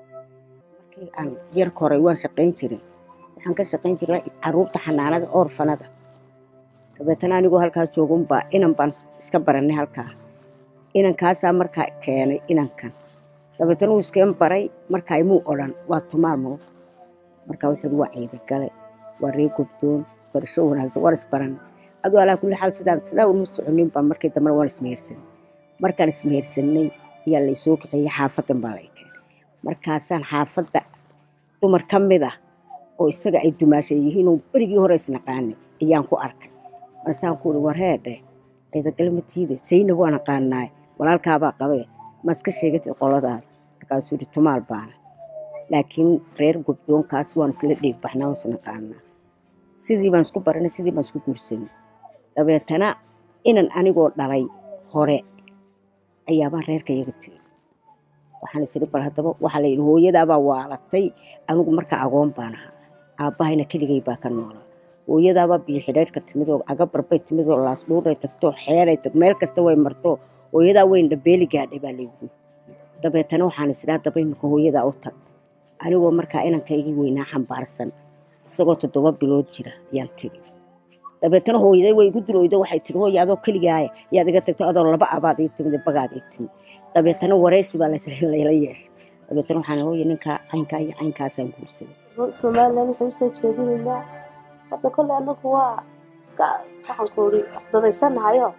[SPEAKER 20] markii aan yarka hore waan shaqayn jiray waxaan ka shaqayn jiray carruurta xanaanada orfanada dabeetana anigoo halkaa joogunbaa inan baan iska barannay halkaa inankaasaa markaa keenay inankan dabeetana uu iskeen baray markaa imuu odhan waa tumaal mudug markaa wuxuu uhi waa ciidagale waa ree gobdoon barasho wanaagsan waan isbarannay aduu alaa kulli xaal sidaan sidaa unu soconin baan markii dambena waan ismehersanay markaan ismehersanay ayaa laysoo kiciyey xaafadan baa lay keenay markaasaan xaafadda dumar ka mid ah oo isaga ay dumaashay yihiin oo berigii hore isnaqaanay ayaan ku arkay markaasaan ku uhi war heedhe ciidagale ma tiide saynab waan aqaanaay walaalkaabaa qabe maad ka sheegatid qoladaada markaasuu yidhi tumaal baana laakiin reer gobdoonkaas waan isla dheeg baxnaa waan isnaqaanaa sidii baan isku baranay sidii baan isku guursanay dabeetana inan anigoo dhalay hore ayaabaan reerka iyaga tegey waxaan isiri bal haddaba waxaa la yidhi hooyadaabaa waalatay anigu markaa agoon baan ahaa aabbahayna keligay baa ka noolaa hooyadaabaa biyo xidhaydhka timid oo agabarbay timid oo laasdhuuray tagto xeeray tag meel kasta way marto hooyadaa weyn dhabeeli gaadhay baa laygu dabeetana waxaan isiri haddaba imika hooyadaa u tag anigoo markaa inankaygii weynaa xambaarsan isagoo toddoba bilood jira ayaan tegey dabeetana hooyaday way igu duloydo waxay tiri hooya adoo keligaaya yaad iga tagto adoo laba abaad ii timid bagaad ii timid dabeetana waraysi baa layla yeeshay dabeetana waxaan hooya ninkaa caynkaa iyo caynkaasaan guursaday
[SPEAKER 21] somalilan waxay usoo jeedinaynaa hadda kolley anagu waa iska waxaan ku iri waxdadaysanahayo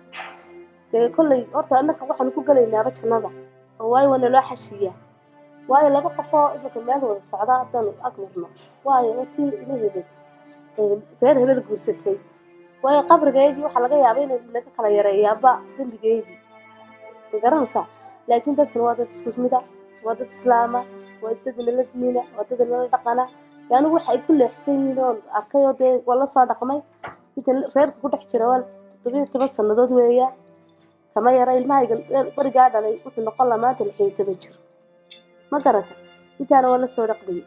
[SPEAKER 21] dee kolley horta annaka waxaanu ku gelaynaaba jannada oo waayo waa naloo xashiiyaa waayo laba qof oo iminka meel wada socda haddaanu ag marno waayo watii ila hebel reer hebel guursatay waayo qabrigeedii waxaa laga yaabaa inay naga kala yareeyaanba dembigeedii ma garanaysaa laakiin dadkan waa dad isku mida waa dad islaama waa dad nala diina waa dad nala dhaqana yaanigu waxa ay ku leexsan yihiin oon arkay oo dee waa la soo dhaqmay inta reerka ku dhex jira waa toddobiyo toban sannadood weeyaa kama yara ilmahayga barigaa dhalay wuxuu noqon lahaa maanta lix iyo toban jir ma garata intaana waa la soo dhaqmayay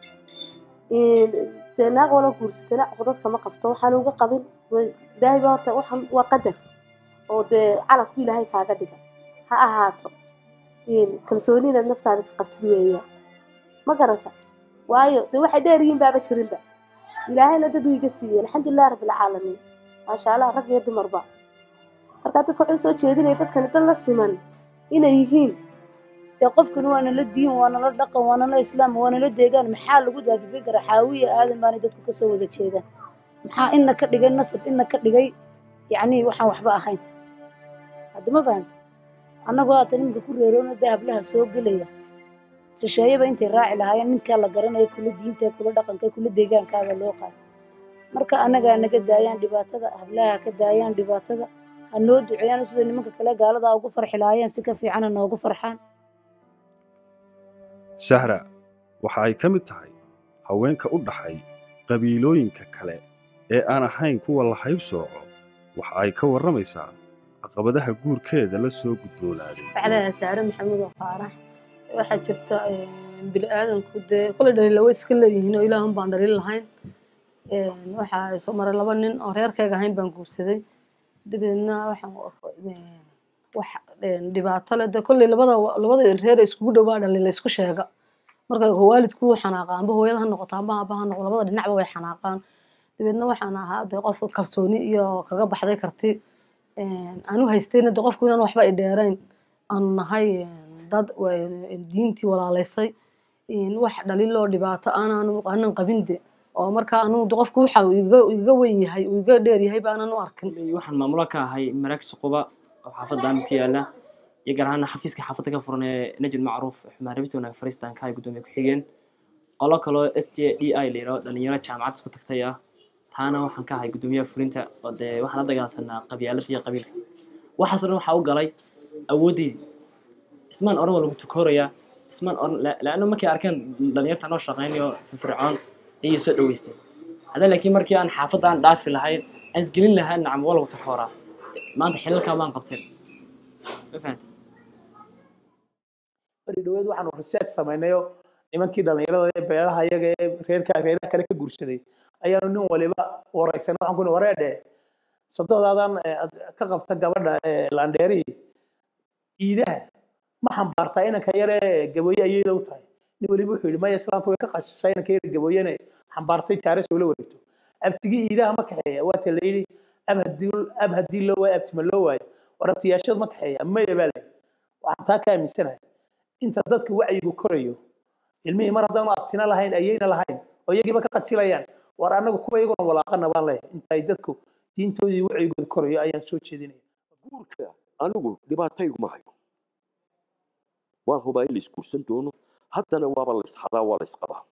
[SPEAKER 21] dee naag wala guursatana codadka ma qabto waxaan uga qabin ilaahay baa horta waxaan waa qadar oo dee calafku ilaahay kaaga dhiga ha ahaato kalsooni inaad naftaada ka qabtid weeyaan ma garata waayo dee waxay dheer yihiin baaba jirinba ilaahayna dad uu iga siiyey alxamdulilah rabbilcaalamiin maasha allah rag iyo dumarba markaa dadka wuxuu soo jeedinaya dadkani dad la siman inay yihiin
[SPEAKER 22] dee qofkan waa nala diin waa nala dhaqan waa nala islaam waa nala deegaan maxaa lagu daadifin karaa xaawiya aadan baanay dadku kasoo wada jeedaan maxaa ina ka dhigay nasab ina ka dhigay yacni waxaan waxba ahayn hadda ma fahamta annagoo haatan iminka ku reeroona dee hablaha soo gelaya shisheeyaba intay raaci lahaayeen ninkaa la garanayo kula diinta kula dhaqanka kula deegaankaaba loo qaaday marka annagaa naga daayaan dhibaatada hablaha ka daayaan dhibaatada ha noo duceeyaan sida nimanka kale gaalada ugu farxi lahaayeen si ka fiicana noogu farxaan
[SPEAKER 5] sahra waxa ay ka mid tahay haweenka u dhaxay qabiilooyinka kale ee aan ahayn kuwa la haybsooco waxa ay ka warramaysaa caqabadaha guurkeeda la soo gudboonaaday
[SPEAKER 7] bacdaha saare maxamuud oo qaarax waxaa jirta bini'aadanku dee kole dhaliila way iska leeyihiin oo ilaahun baan dhaliil lahayn waxaa soo maray laba nin oo reerkayga ahayn baan guursaday dabeedna waxaan wax dhibaato leh dee kolley labada labada reer ee iskugu dhowaa dhaliila isku sheega marka waalidku wuu xanaaqa amba hooyada ha noqoto amba aaba ha noqdo labada dhinacba way xanaaqaan dabeedna waxaan ahaa dee qofka kalsooni iyo kaga baxday karti aanu haystayna dee qofku inaan waxba i dheerayn aanu nahay dad diintii walaalaysay wax dhaliiloo dhibaato aanan aanan qabin de oo marka anu qofku waxa uu iga iga weyn yahay uu iga dheer yahay baanan u arkin
[SPEAKER 10] waxaan maamulo ka ahay maraag suquba oo xaafadda aami ku yaala iyo gaar ahaan xafiiska xaafadda ka furan ee najid macruuf xumaan rabista wanaag fariistan ka hay gudoomiye ku-xigeen qolo kaloo s t d i la yidhaho dhalinyaro jaamacad isku tagtay ah taana waxaan ka ahay gudoomiyaha fulinta oo dee waxaan la dagaalsanaa qabyaalada iyo qabiilka waxaasoo dhan waxaa u galay awooddeydii ismaan oran waa lagu tukoorayaa ismaan oran laanna markay arkeen dhalinyarta noo shaqaynayo firfircoon ayay soo dhaweysteen hadda laakiin markii aan xaafadda aan dhaafi lahayn aan isgelin lahaa nacam waa lagu tukooraa maanta xilalkaa baan qabteen ma fahanti
[SPEAKER 23] bari dhaweed waxaanu research samaynayo nimankii dhalinyarada ee beelaha iyaga ee reerka reeraha kale ka guursaday ayaanu nin waliba waraysan waxaan ku wareedhe sabtoodaadaan ka qabta gabadha landheeri iidaha ma xambaartaa inanka yare gabooye ayayda u tahay nin weliba wuxuu yidhi maya islaanta way ka qashisay inanka yare gabooyene xambaartay jaares ula wareegto abtigii iidaha ma kaxeeya waata la yidhi ab hadii ab haddii loo waayo abtima loo waayo war abtiyaashad ma kaxeeya maya baa leh waxaan taa ka aaminsanahay inta dadka wacyigu korayo ilmihii mar haddaanu abtina lahayn ayayna lahayn oo iyagiiba ka qajilayaan war annagu kuwa iyaguna walaaqana baan leeyahay inta ay dadku diintoodii wacyigooda korayo ayaan soo jeedinaya
[SPEAKER 6] guurka anigu dhibaatayguma hayo waan hubaa in la isguursan doono haddana waaba la isxadaa waa la isqabaa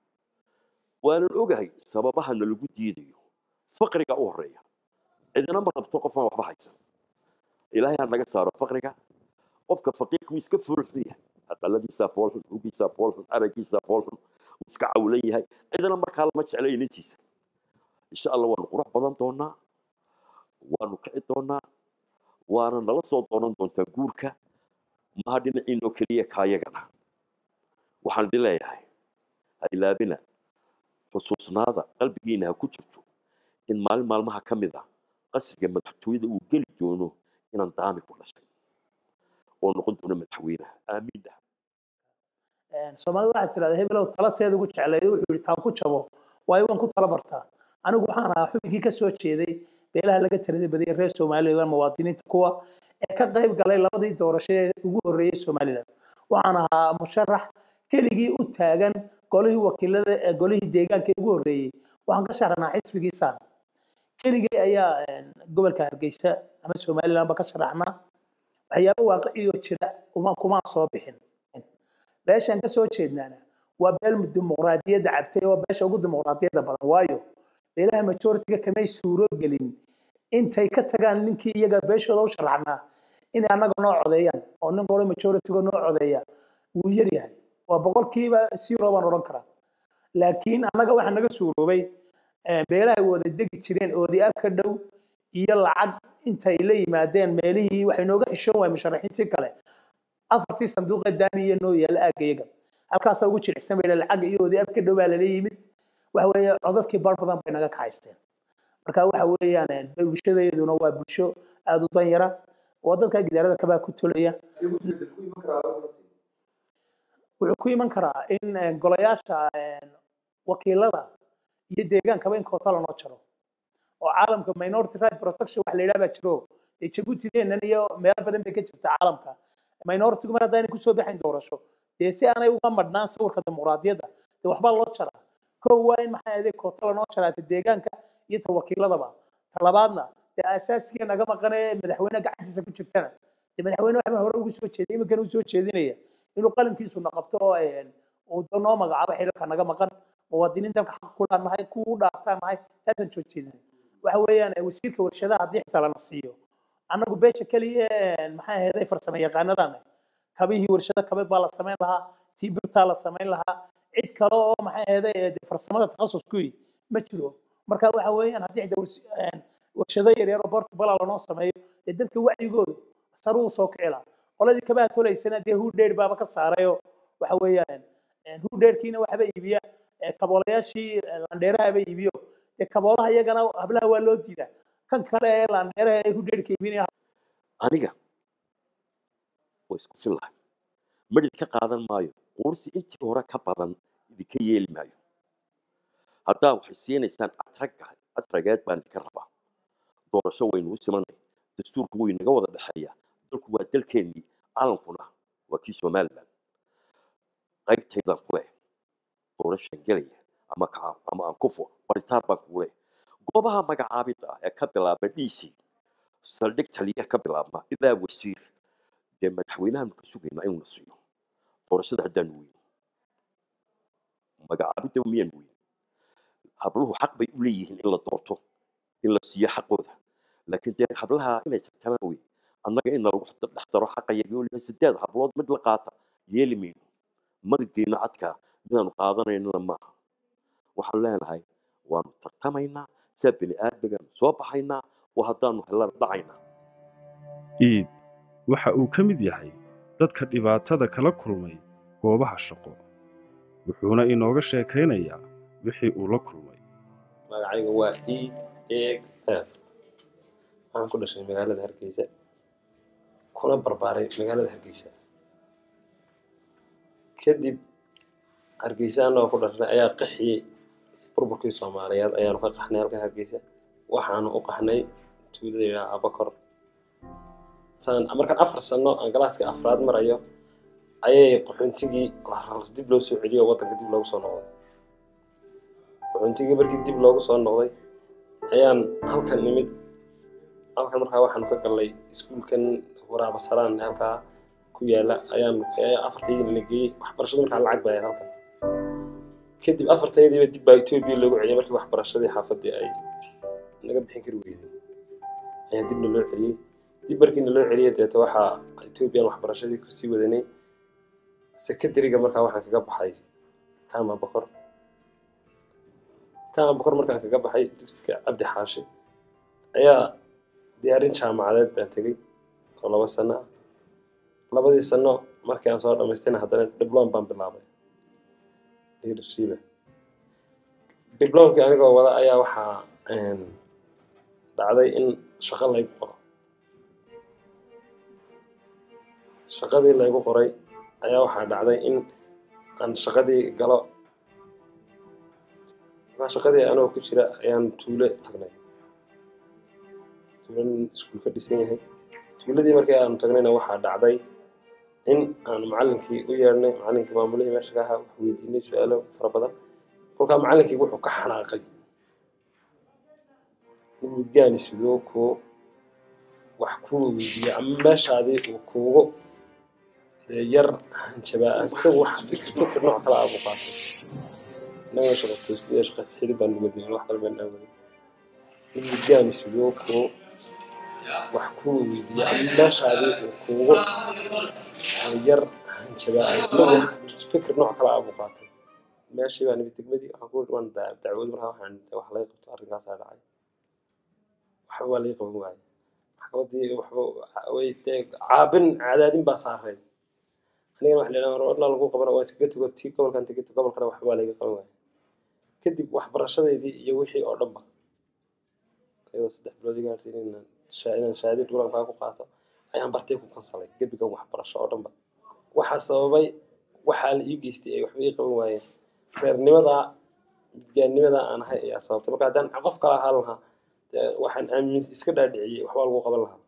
[SPEAKER 6] waanan ogahay sababaha nalagu diidayo faqriga u horeeya cidina ma rabto qofaan waxba haysan ilaahay ha naga saaro faqriga qofka faqiirku iska furuxsan yahay aqaladiisaa foolxun hugiisaa foolxun aragiisaa foolxun uu iska cawlan yahay cidina markaa lama jecla inintiisa insha allah waanu qurux badan doonaa waanu kici doonaa waana nala soo doonan doontaa guurka maha dhinaciinoo keliya kaayagana waxaan idin leeyahay ha ilaabina xusuusnaada qalbigiina ha ku jirto in maalin maalmaha ka mid ah qasriga madaxtooyada uu geli doono inaan daami ku dhashay oo noqon doono madaxweynaha aamiin dhah
[SPEAKER 23] soomaalida waxay tidhahdaa hebelow talateeda ugu jecleeday wuxuu yidhi taan ku jabo waayo waan ku tala bartaa anigu waxaan ahaa xubinkii ka soo jeeday beelaha laga tirada badiyay reer somaliland muwaadiniinta kuwa ee ka qayb galay labadii doorasho ee ugu horreeyey somaliland waxaan ahaa musharax keligii u taagan golihii wakiilada ee golihii deegaanka ugu horreeyey waxaan ka sharaxnaa xisbigii saan keligii ayaa gobolka hargeysa ama somalilandba ka sharaxnaa waxyaabo waaqiciyoo jira uma kumaan soo bixin beeshaan kasoo jeednaana waa beel dimuqraadiyadda cabtay oo beesha ugu dimuqraadiyadda badan waayo beelaha majoritiga kamay suuro gelin intay ka tagaan ninkii iyaga beeshooda u sharaxnaa inay annaga noo codeeyaan oo nin qolo majoritiga noo codeeya wuu yar yahay waa boqolkiiba zero baan odhan karaa laakiin annaga waxaa naga suuroobay beelaha wada degi jireen oodiaab ka dhow iyo lacag intay la yimaadeen meelihii waxay nooga xishoon waay musharaxiintii kale afartii sanduuqee daamiya noo yaala aagayaga halkaasaa ugu jilicsan bay lacag iyo oodiaab ka dhow baa lala yimid waxa weeye codadkii bar badan bay naga kaxaysteen marka waxa weeyaan bulshadeeduna waa bulsho aada u danyara oo dadka gidaarada kabaa ku tolaya wuxuu ku iman karaa in golayaasha wakiilada iyo deegaankaba in koota lanoo jaro oo caalamka minority right protection wax la yidhaha baa jiro dee jabuutideennan iyo meelo badan bay ka jirta caalamka minoritigu mar haddaanay kusoo baxayn doorasho dee si aanay uga madhnaan sawirka dimuqraadiyadda dee waxbaa loo jaraa kow waa in maxaa ahayd koota lanoo jaraa ta deegaanka iyo ta wakiiladaba ta labaadna dee asaasiga naga maqanee madaxweyne gacantiisa ku jirtana dee madaxweyne waxbaa hore ugu soo jeeday iminkan uu soo jeedinaya inuu qalinkiisuna qabto oo uu da- noo magacaabo xilalka naga maqan muwaadiniin dalka xaq ku nahay kuwa u dhaartaan nahay taasaan joojinahay waxa weeyaan eh, wasiirka warshadaha haddii xitaa lana siiyo annagu beesha keliya eh, maxaa ahayd farsamo yaqaanadan kabihii warshado kabeed baa la samayn lahaa tii birtaa la samayn lahaa cid kale oo maxay ahayd farsamada takhasuskuyi ma jiro marka waxa weeyaan haddii xitaa wars- een, warshado yaryar oo portubala lanoo sameeyo dee dadka wacyigoodu saruu usoo kici lahaa qoladii kabaha tolaysana dee hudheer baaba ka saarayoo waxa weeyaan hudheerkiina waxba iibiya eh, kaboolayaashii eh, landheerahaba iibiyo dee kaboolaha iyagana hablaha waa loo diidaa kan kale ee landheeraha ee hudheerka iibinaya
[SPEAKER 6] aniga waa isku fillahay madhid ka qaadan maayo quursi intii hore ka badan idinka yeeli maayo haddaa waxay siinaysaan atragga atrageed baan idinka rabaa doorasho waynu u simanay dastuurku wuu inaga wada dhexeeya dalku waa dalkeennii calankuna waa kii somalilan qaybtaydaan ku leh doorashaan gelaya ama kaca ama aan kufo baritaan baan kugu leh goobaha magacaabidda ah ee ka bilaaba dc saldhig taliya ka bilaabma ilaa wasiir dee madaxweynahan ka sugaynaa inuu na siiyo doorashada haddaan weyn magacaabidda miyaan weyn habluhu xaq bay u leeyihiin in la doorto in la siiyo xaqooda laakiin dee hablaha inay tartamaan wey annaga in nalagu dhex daro xaqayaga weliba sideed hablood mid la qaata yeeli mayno maligeena cadka midaanu qaadanaynana maaha waxaan leenahay waanu tartamaynaa saa bini aadmigan soo baxaynaa oo haddaanu helana dhacaynaa
[SPEAKER 4] iid waxa uu ka mid yahay dadka dhibaatada kala kulmay goobaha shaqo wuxuuna inooga sheekaynayaa wixii uu la kulmay
[SPEAKER 3] magacayga waa iid eeg aad waxaan ku dhashay magaalada hargeysa kuna barbaaray magaalada hargeysa kadib hargeysa annagoo ku dhashnay ayaa qaxiyey burburkii soomaaliyeed ayaanu ka qaxnay halkan hargeysa waxaanu u qaxnay tuulada yidhaha abakor saan markaan afar sano aan galaaska afraad marayo ayay qaxoontigii la- dib loo soo celiyo oo waddanka dib loogu soo noqday qaxoontigii markii dib loogu soo noqday ayaan halkan nimid halkan markaa waxaanu ka galnay iskuulkan waraaba salaan ee halkaa ku yaala ayaan ayaa afartaydina la geeyey waxbarashadu markaa lacag bay ahayd halkan kadib afartaydiiba dib baa etoobiya loogu celiyay markii waxbarashadii xaafadii ay naga bixin kari weyday ayaa dibna loo celiyey dib markiina loo celiyay deeto waxaa etoobiyan waxbarashadii kusii wadanay secondariga markaa waxaan kaga baxay kama bokor kama bokor markaan kaga baxay dugsiga cabdi xaashi ayaa diyaarin jaamacadeed baan tegey oo laba sano ah labadii sano markii aan soo dhamaystayna haddana diblom baan bilaabay leadershipa diblomkii anigoo wada ayaa waxaa een, dhacday in shaqo laygu qoro shaqadii laygu qoray ayaa waxaa dhacday in aan shaqadii galo markaa shaqadii anoo ku jira ayaan tuulo tagnay tuulo nin iskuul ka dhisan yahay tuuladii markii aanu tagnayna waxaa dhacday in aan macallinkii u yeedhnay macallinkii maamulihii meesha ka ahaa wax weydiinay su-aalo fara badan kolkaa macallinkii wuxuu ka xanaaqay in midgaani sidoo kuu wax kuu weydiiya ama meeshaadii uu kuugu dee yar hanjabaa isagu wax fikir fikir nooc kale abu qaatay inagoo shaqo toosiya shaqa sixidi baan nugadnay wax kale baan aawaday in midgaani sidoo kuu wax kuu weydiiya ama meeshaadii uu kuugu yar hanjabaa isagu fikir nooc kale abu qaatay meeshii baan imid degmadii waxaan ku waan da- dacwooday markaa waxaan wax laga qabto arrinkaasaa dhacay waxba waa laga qaban waayey maxkamadii waxba way dee caabin cadaadin baa saaray anigana waxa la yidhaha warna lagu qabana waa iskaga tego tii gobolkan tegito gobolkana waxba waa laga qaban waayey kadib waxbarashadeydii iyo wixii oo dhanba iyadoo saddex bilood iga hartay inaan shaa- inaan shahaadii dhulankaa ku qaato ayaan bartay ku kansalay gebiga waxbarasho oo dhanba waxaa sababay waxaa la ii geystay ay waxba ii qaban waayeen reernimadaa midgaannimadaa aan ahay ayaa sababtay marka haddaan qof kala ahaan lahaa dee waxaan aamin iska dhaadhiciyey waxbaa lagu qaban lahaa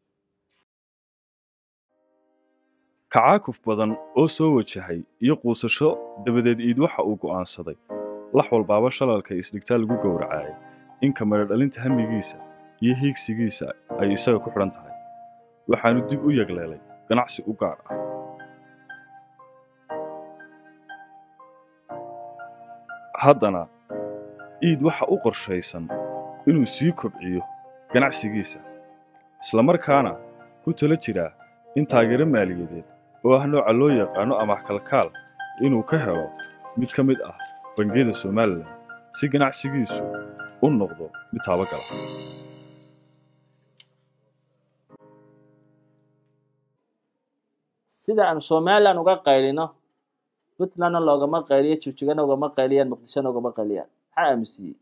[SPEAKER 4] kacaakuf badan oo soo wajahay iyo quusasho dabadeed iid waxa uu go'aansaday lax walbaaba shalalka isdhigtaa lagu gowracaayay in kamara dhalinta hamigiisa iyo hiigsigiisa ay isaga ku xidhan tahay waxaanu dib u yegleelay ganacsi u gaar ah haddana iid waxa u qorshaysan inuu sii kobciyo ganacsigiisa islamarkaana ku tala jiraa in taageero maaliyadeed oo ah nooca loo yaqaano amaah kalkaal inuu ka helo mid ka mid ah bangiyada somalilan si ganacsigiisu u noqdo mid taabagala
[SPEAKER 2] sida aan somalilan uga qaylino puntlandna loogama qayliyo jijigana ugama qayliyaan muqdishona ugama qayliyaan maxaa aamusiyey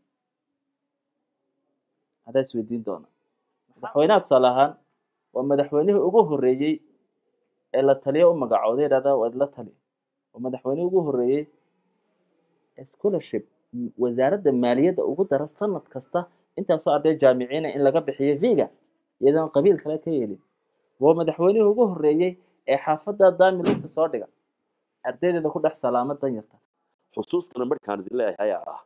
[SPEAKER 2] hadaa isweydiin doona madaxweynaha tusaale ahaan waa madaxweynihii ugu horreeyey ee la taliyo u magacooday idhahda waad la tali waa madaxweynihii ugu horreeyey ee scholarship m- wasaaradda maaliyadda ugu dara sanad kasta intaasoo arday jaamiciina in laga bixiyo viga iyadoon qabiil kale ka yeelin waa madaxweynihii ugu horreeyey ee xaafadda daami lugta soo dhiga ardaydeeda ku dhex salaama danyarta
[SPEAKER 6] xusuustana markaan idin leeyahay ah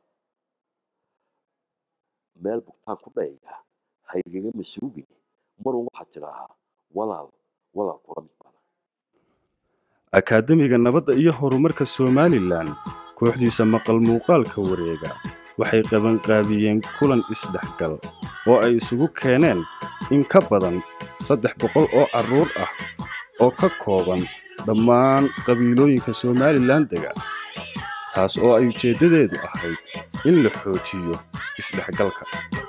[SPEAKER 6] meel bugtaan ku dhayaya haygaga masuugin marun waxaad tidhaahaa walaal walaal kula mid baan
[SPEAKER 4] akaademiga nabadda iyo horumarka somalilan kooxdiisa maqal muuqaalka wareega waxay qabanqaabiyeen kulan isdhexgal oo ay isugu keeneen in ka badan saddex boqol oo carruur ah oo ka kooban dhammaan qabiilooyinka somalilan dega taas oo ay ujeeddadeedu ahayd in la xoojiyo isdhexgalka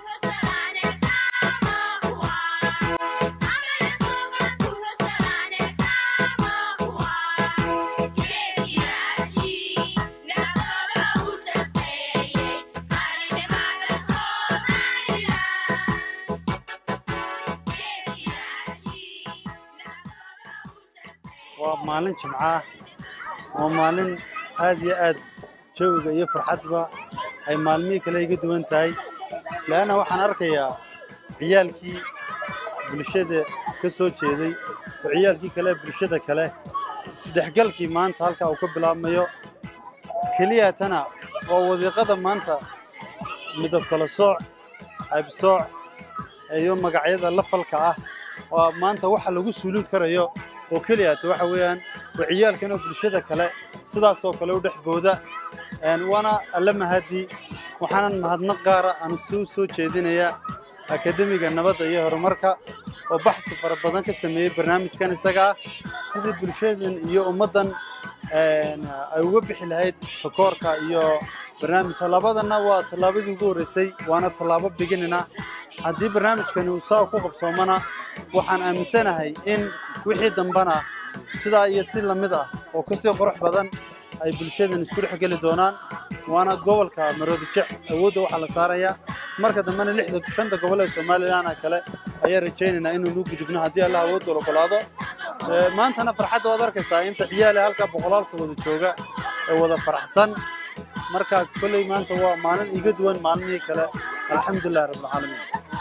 [SPEAKER 11] waa maalin jimco ah waa maalin aad iyo aad jawiga iyo farxadba ay maalmihii kale iga duwan tahay leanna waxaan arkayaa ciyaalkii bulshada ka soo jeeday oo ciyaalkii kale bulshada kale isdhexgalkii maanta halkaa uu ka bilaabmayo keliya tana waa wadiiqada maanta midab kala sooc haybsooc iyo magacyada lafalka ah oo maanta waxa lagu suulin karayo oo keliya ta waxa weeyaan waa ciyaalkana bulshada kale sidaasoo kale u dhex booda Een, waana alla mahadi waxaanan mahadnaq gaara aan soo soo jeedinayaa akademiga nabadda iyo horumarka oo baxsi fara badan ka sameeyey barnaamijkan isaga ah sidii bulshadan iyo ummaddan een, ay uga bixi lahayd takoorka iyo barnaamij tallaabadana waa tallaabadii ugu horreysay waana tallaabo biginina haddii barnaamijkani uu saa ku qabsoomana waxaan aaminsanahay in wixii dambana sidaa iyo si lamid ah oo kasii qurux badan ay bulshadan isku dhex geli doonaan waana gobolka maroodijex awoodda waxaa la saarayaa marka dambena lixda shanta gobol ee somalilan kale ayaa rajaynaynaa inaynu u gudubno haddii allah awoodda la ogolaado Ee, maantana farxadda waad arkaysaa inta ciyaale halka boqolaalka wada jooga ee wada faraxsan marka kolley maanta waa maalin iga duwan maalmihii kale alxamdulilahi rabbilcaalamiin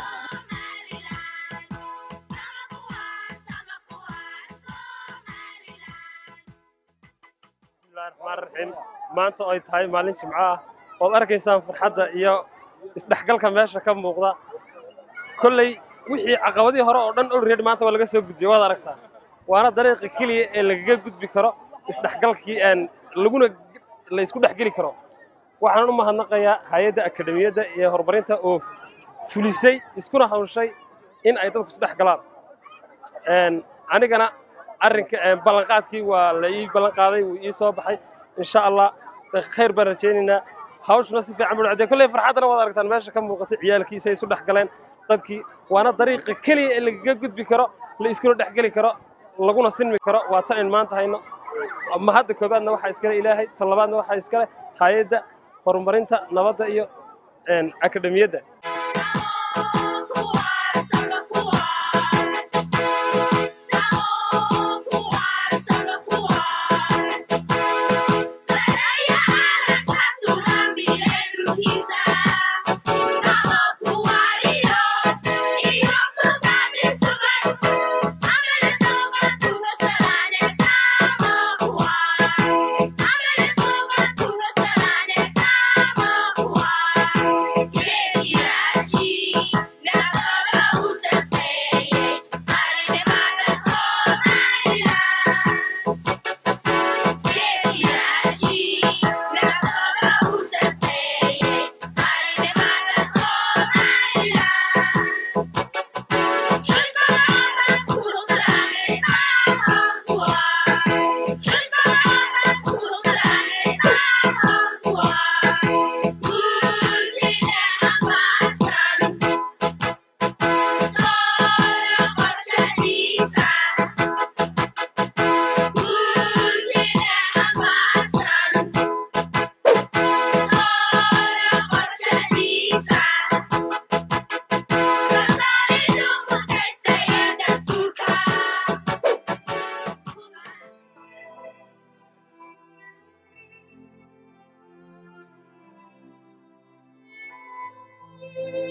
[SPEAKER 3] bismillahi raxmaan raxiim maanta oo ay tahay maalin jimco ah ood arkaysaan farxadda iyo isdhexgalka meesha ka muuqda kolley wixii caqabadii hore oo dhan olready maanta waa laga soo gudbiyey waad aragtaa waana dariiqa keliya ee lagaga gudbi karo isdhexgalkii een laguna la isku dhexgeli karo waxaan u mahadnaqayaa hay-adda akademiyadda iyo horumarinta oo fulisay iskuna hawshay in ay dadku isdhex galaan Een, anigana arrinka een, ballanqaadkii waa la ii ballanqaaday wuu ii soo baxay insha allah khayr baan rajaynaynaa hawshuna si fiican buu dhacday kolley farxaddana waad aragtaan meesha ka muuqatay ciyaalkiisa ay isu dhex galeen dadkii waana dariiqa keliya ee lagaga gudbi karo la iskuna dhex geli karo laguna sinmi karo waa tan in maanta hayno ma hadda koobaadna waxaa iskale ilaahay tan labaadna waxaa iskale hay-adda horumarinta nabadda iyo een, akademiyadda
[SPEAKER 12] Yeah.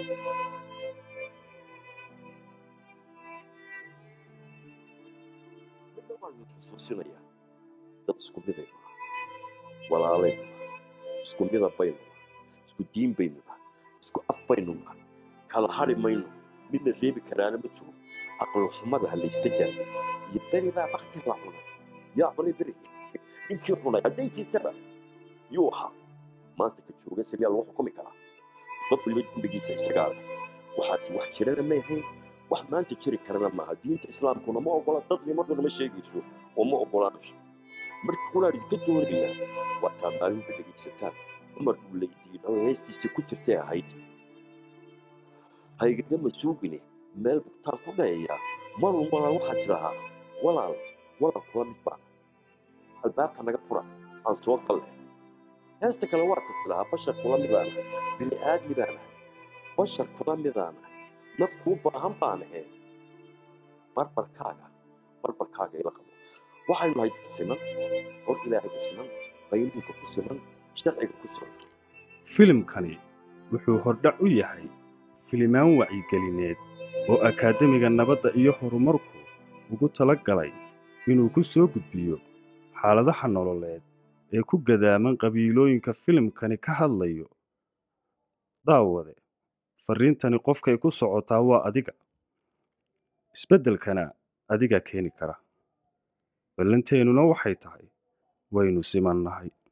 [SPEAKER 6] midna waan idin xusuusinayaa dad isku midaynu ah walaalaynu ah isku mida baynu ah isku diin baynu ah isku af baynu ah kala hari mayno midna reebi karaana ma jiro aqal xumada ha laysta daayo iyo beridaa bakti la cunay yaa cunay beri ninkii cunay hadday jirtaba yuu ahaa maanta ka jooga sabiyaa lagu xukumi karaa qof waliba dembigiisa isagaa leh waxaasi wax jirana may ahayn wax maanta jiri karana maaha diinta islaamkuna ma ogola dadnimaduna ma sheegayso oo ma ogolaanayso marka kunaan idinka doonaynaa waa taa maalinba dhegaysataan cumar uu laydiin oo heestiisii ku jirtay ahayd haygaga masuugine meel bugtaan ku dhayayaa marun walaal waxaad tidhahaa walaal walaal kula mid baan albaabka naga fura aan soo galle heesta kale waa tad tidhahaa bashar kula midaanahay bini aadmi baanahay bashar kula midaanahay naf kuu baahan baan ahayn barbarkaaga barbarkaaga ila qabo waxaynu nahay dad siman hor ilaahay ku siman qaynuunka ku siman sharciga ku siman
[SPEAKER 5] filimkani wuxuu hordhac u yahay filimaan wacyigelineed oo akaademiga nabadda iyo horumarku ugu tala galay inuu ku soo gudbiyo xaaladaha nololeed ee ku gadaaman qabiilooyinka filimkani ka hadlayo daawade farriintani qofkay ku socotaa waa adiga isbeddelkana adigaa keeni kara ballanteennuna waxay tahay waynu simannahay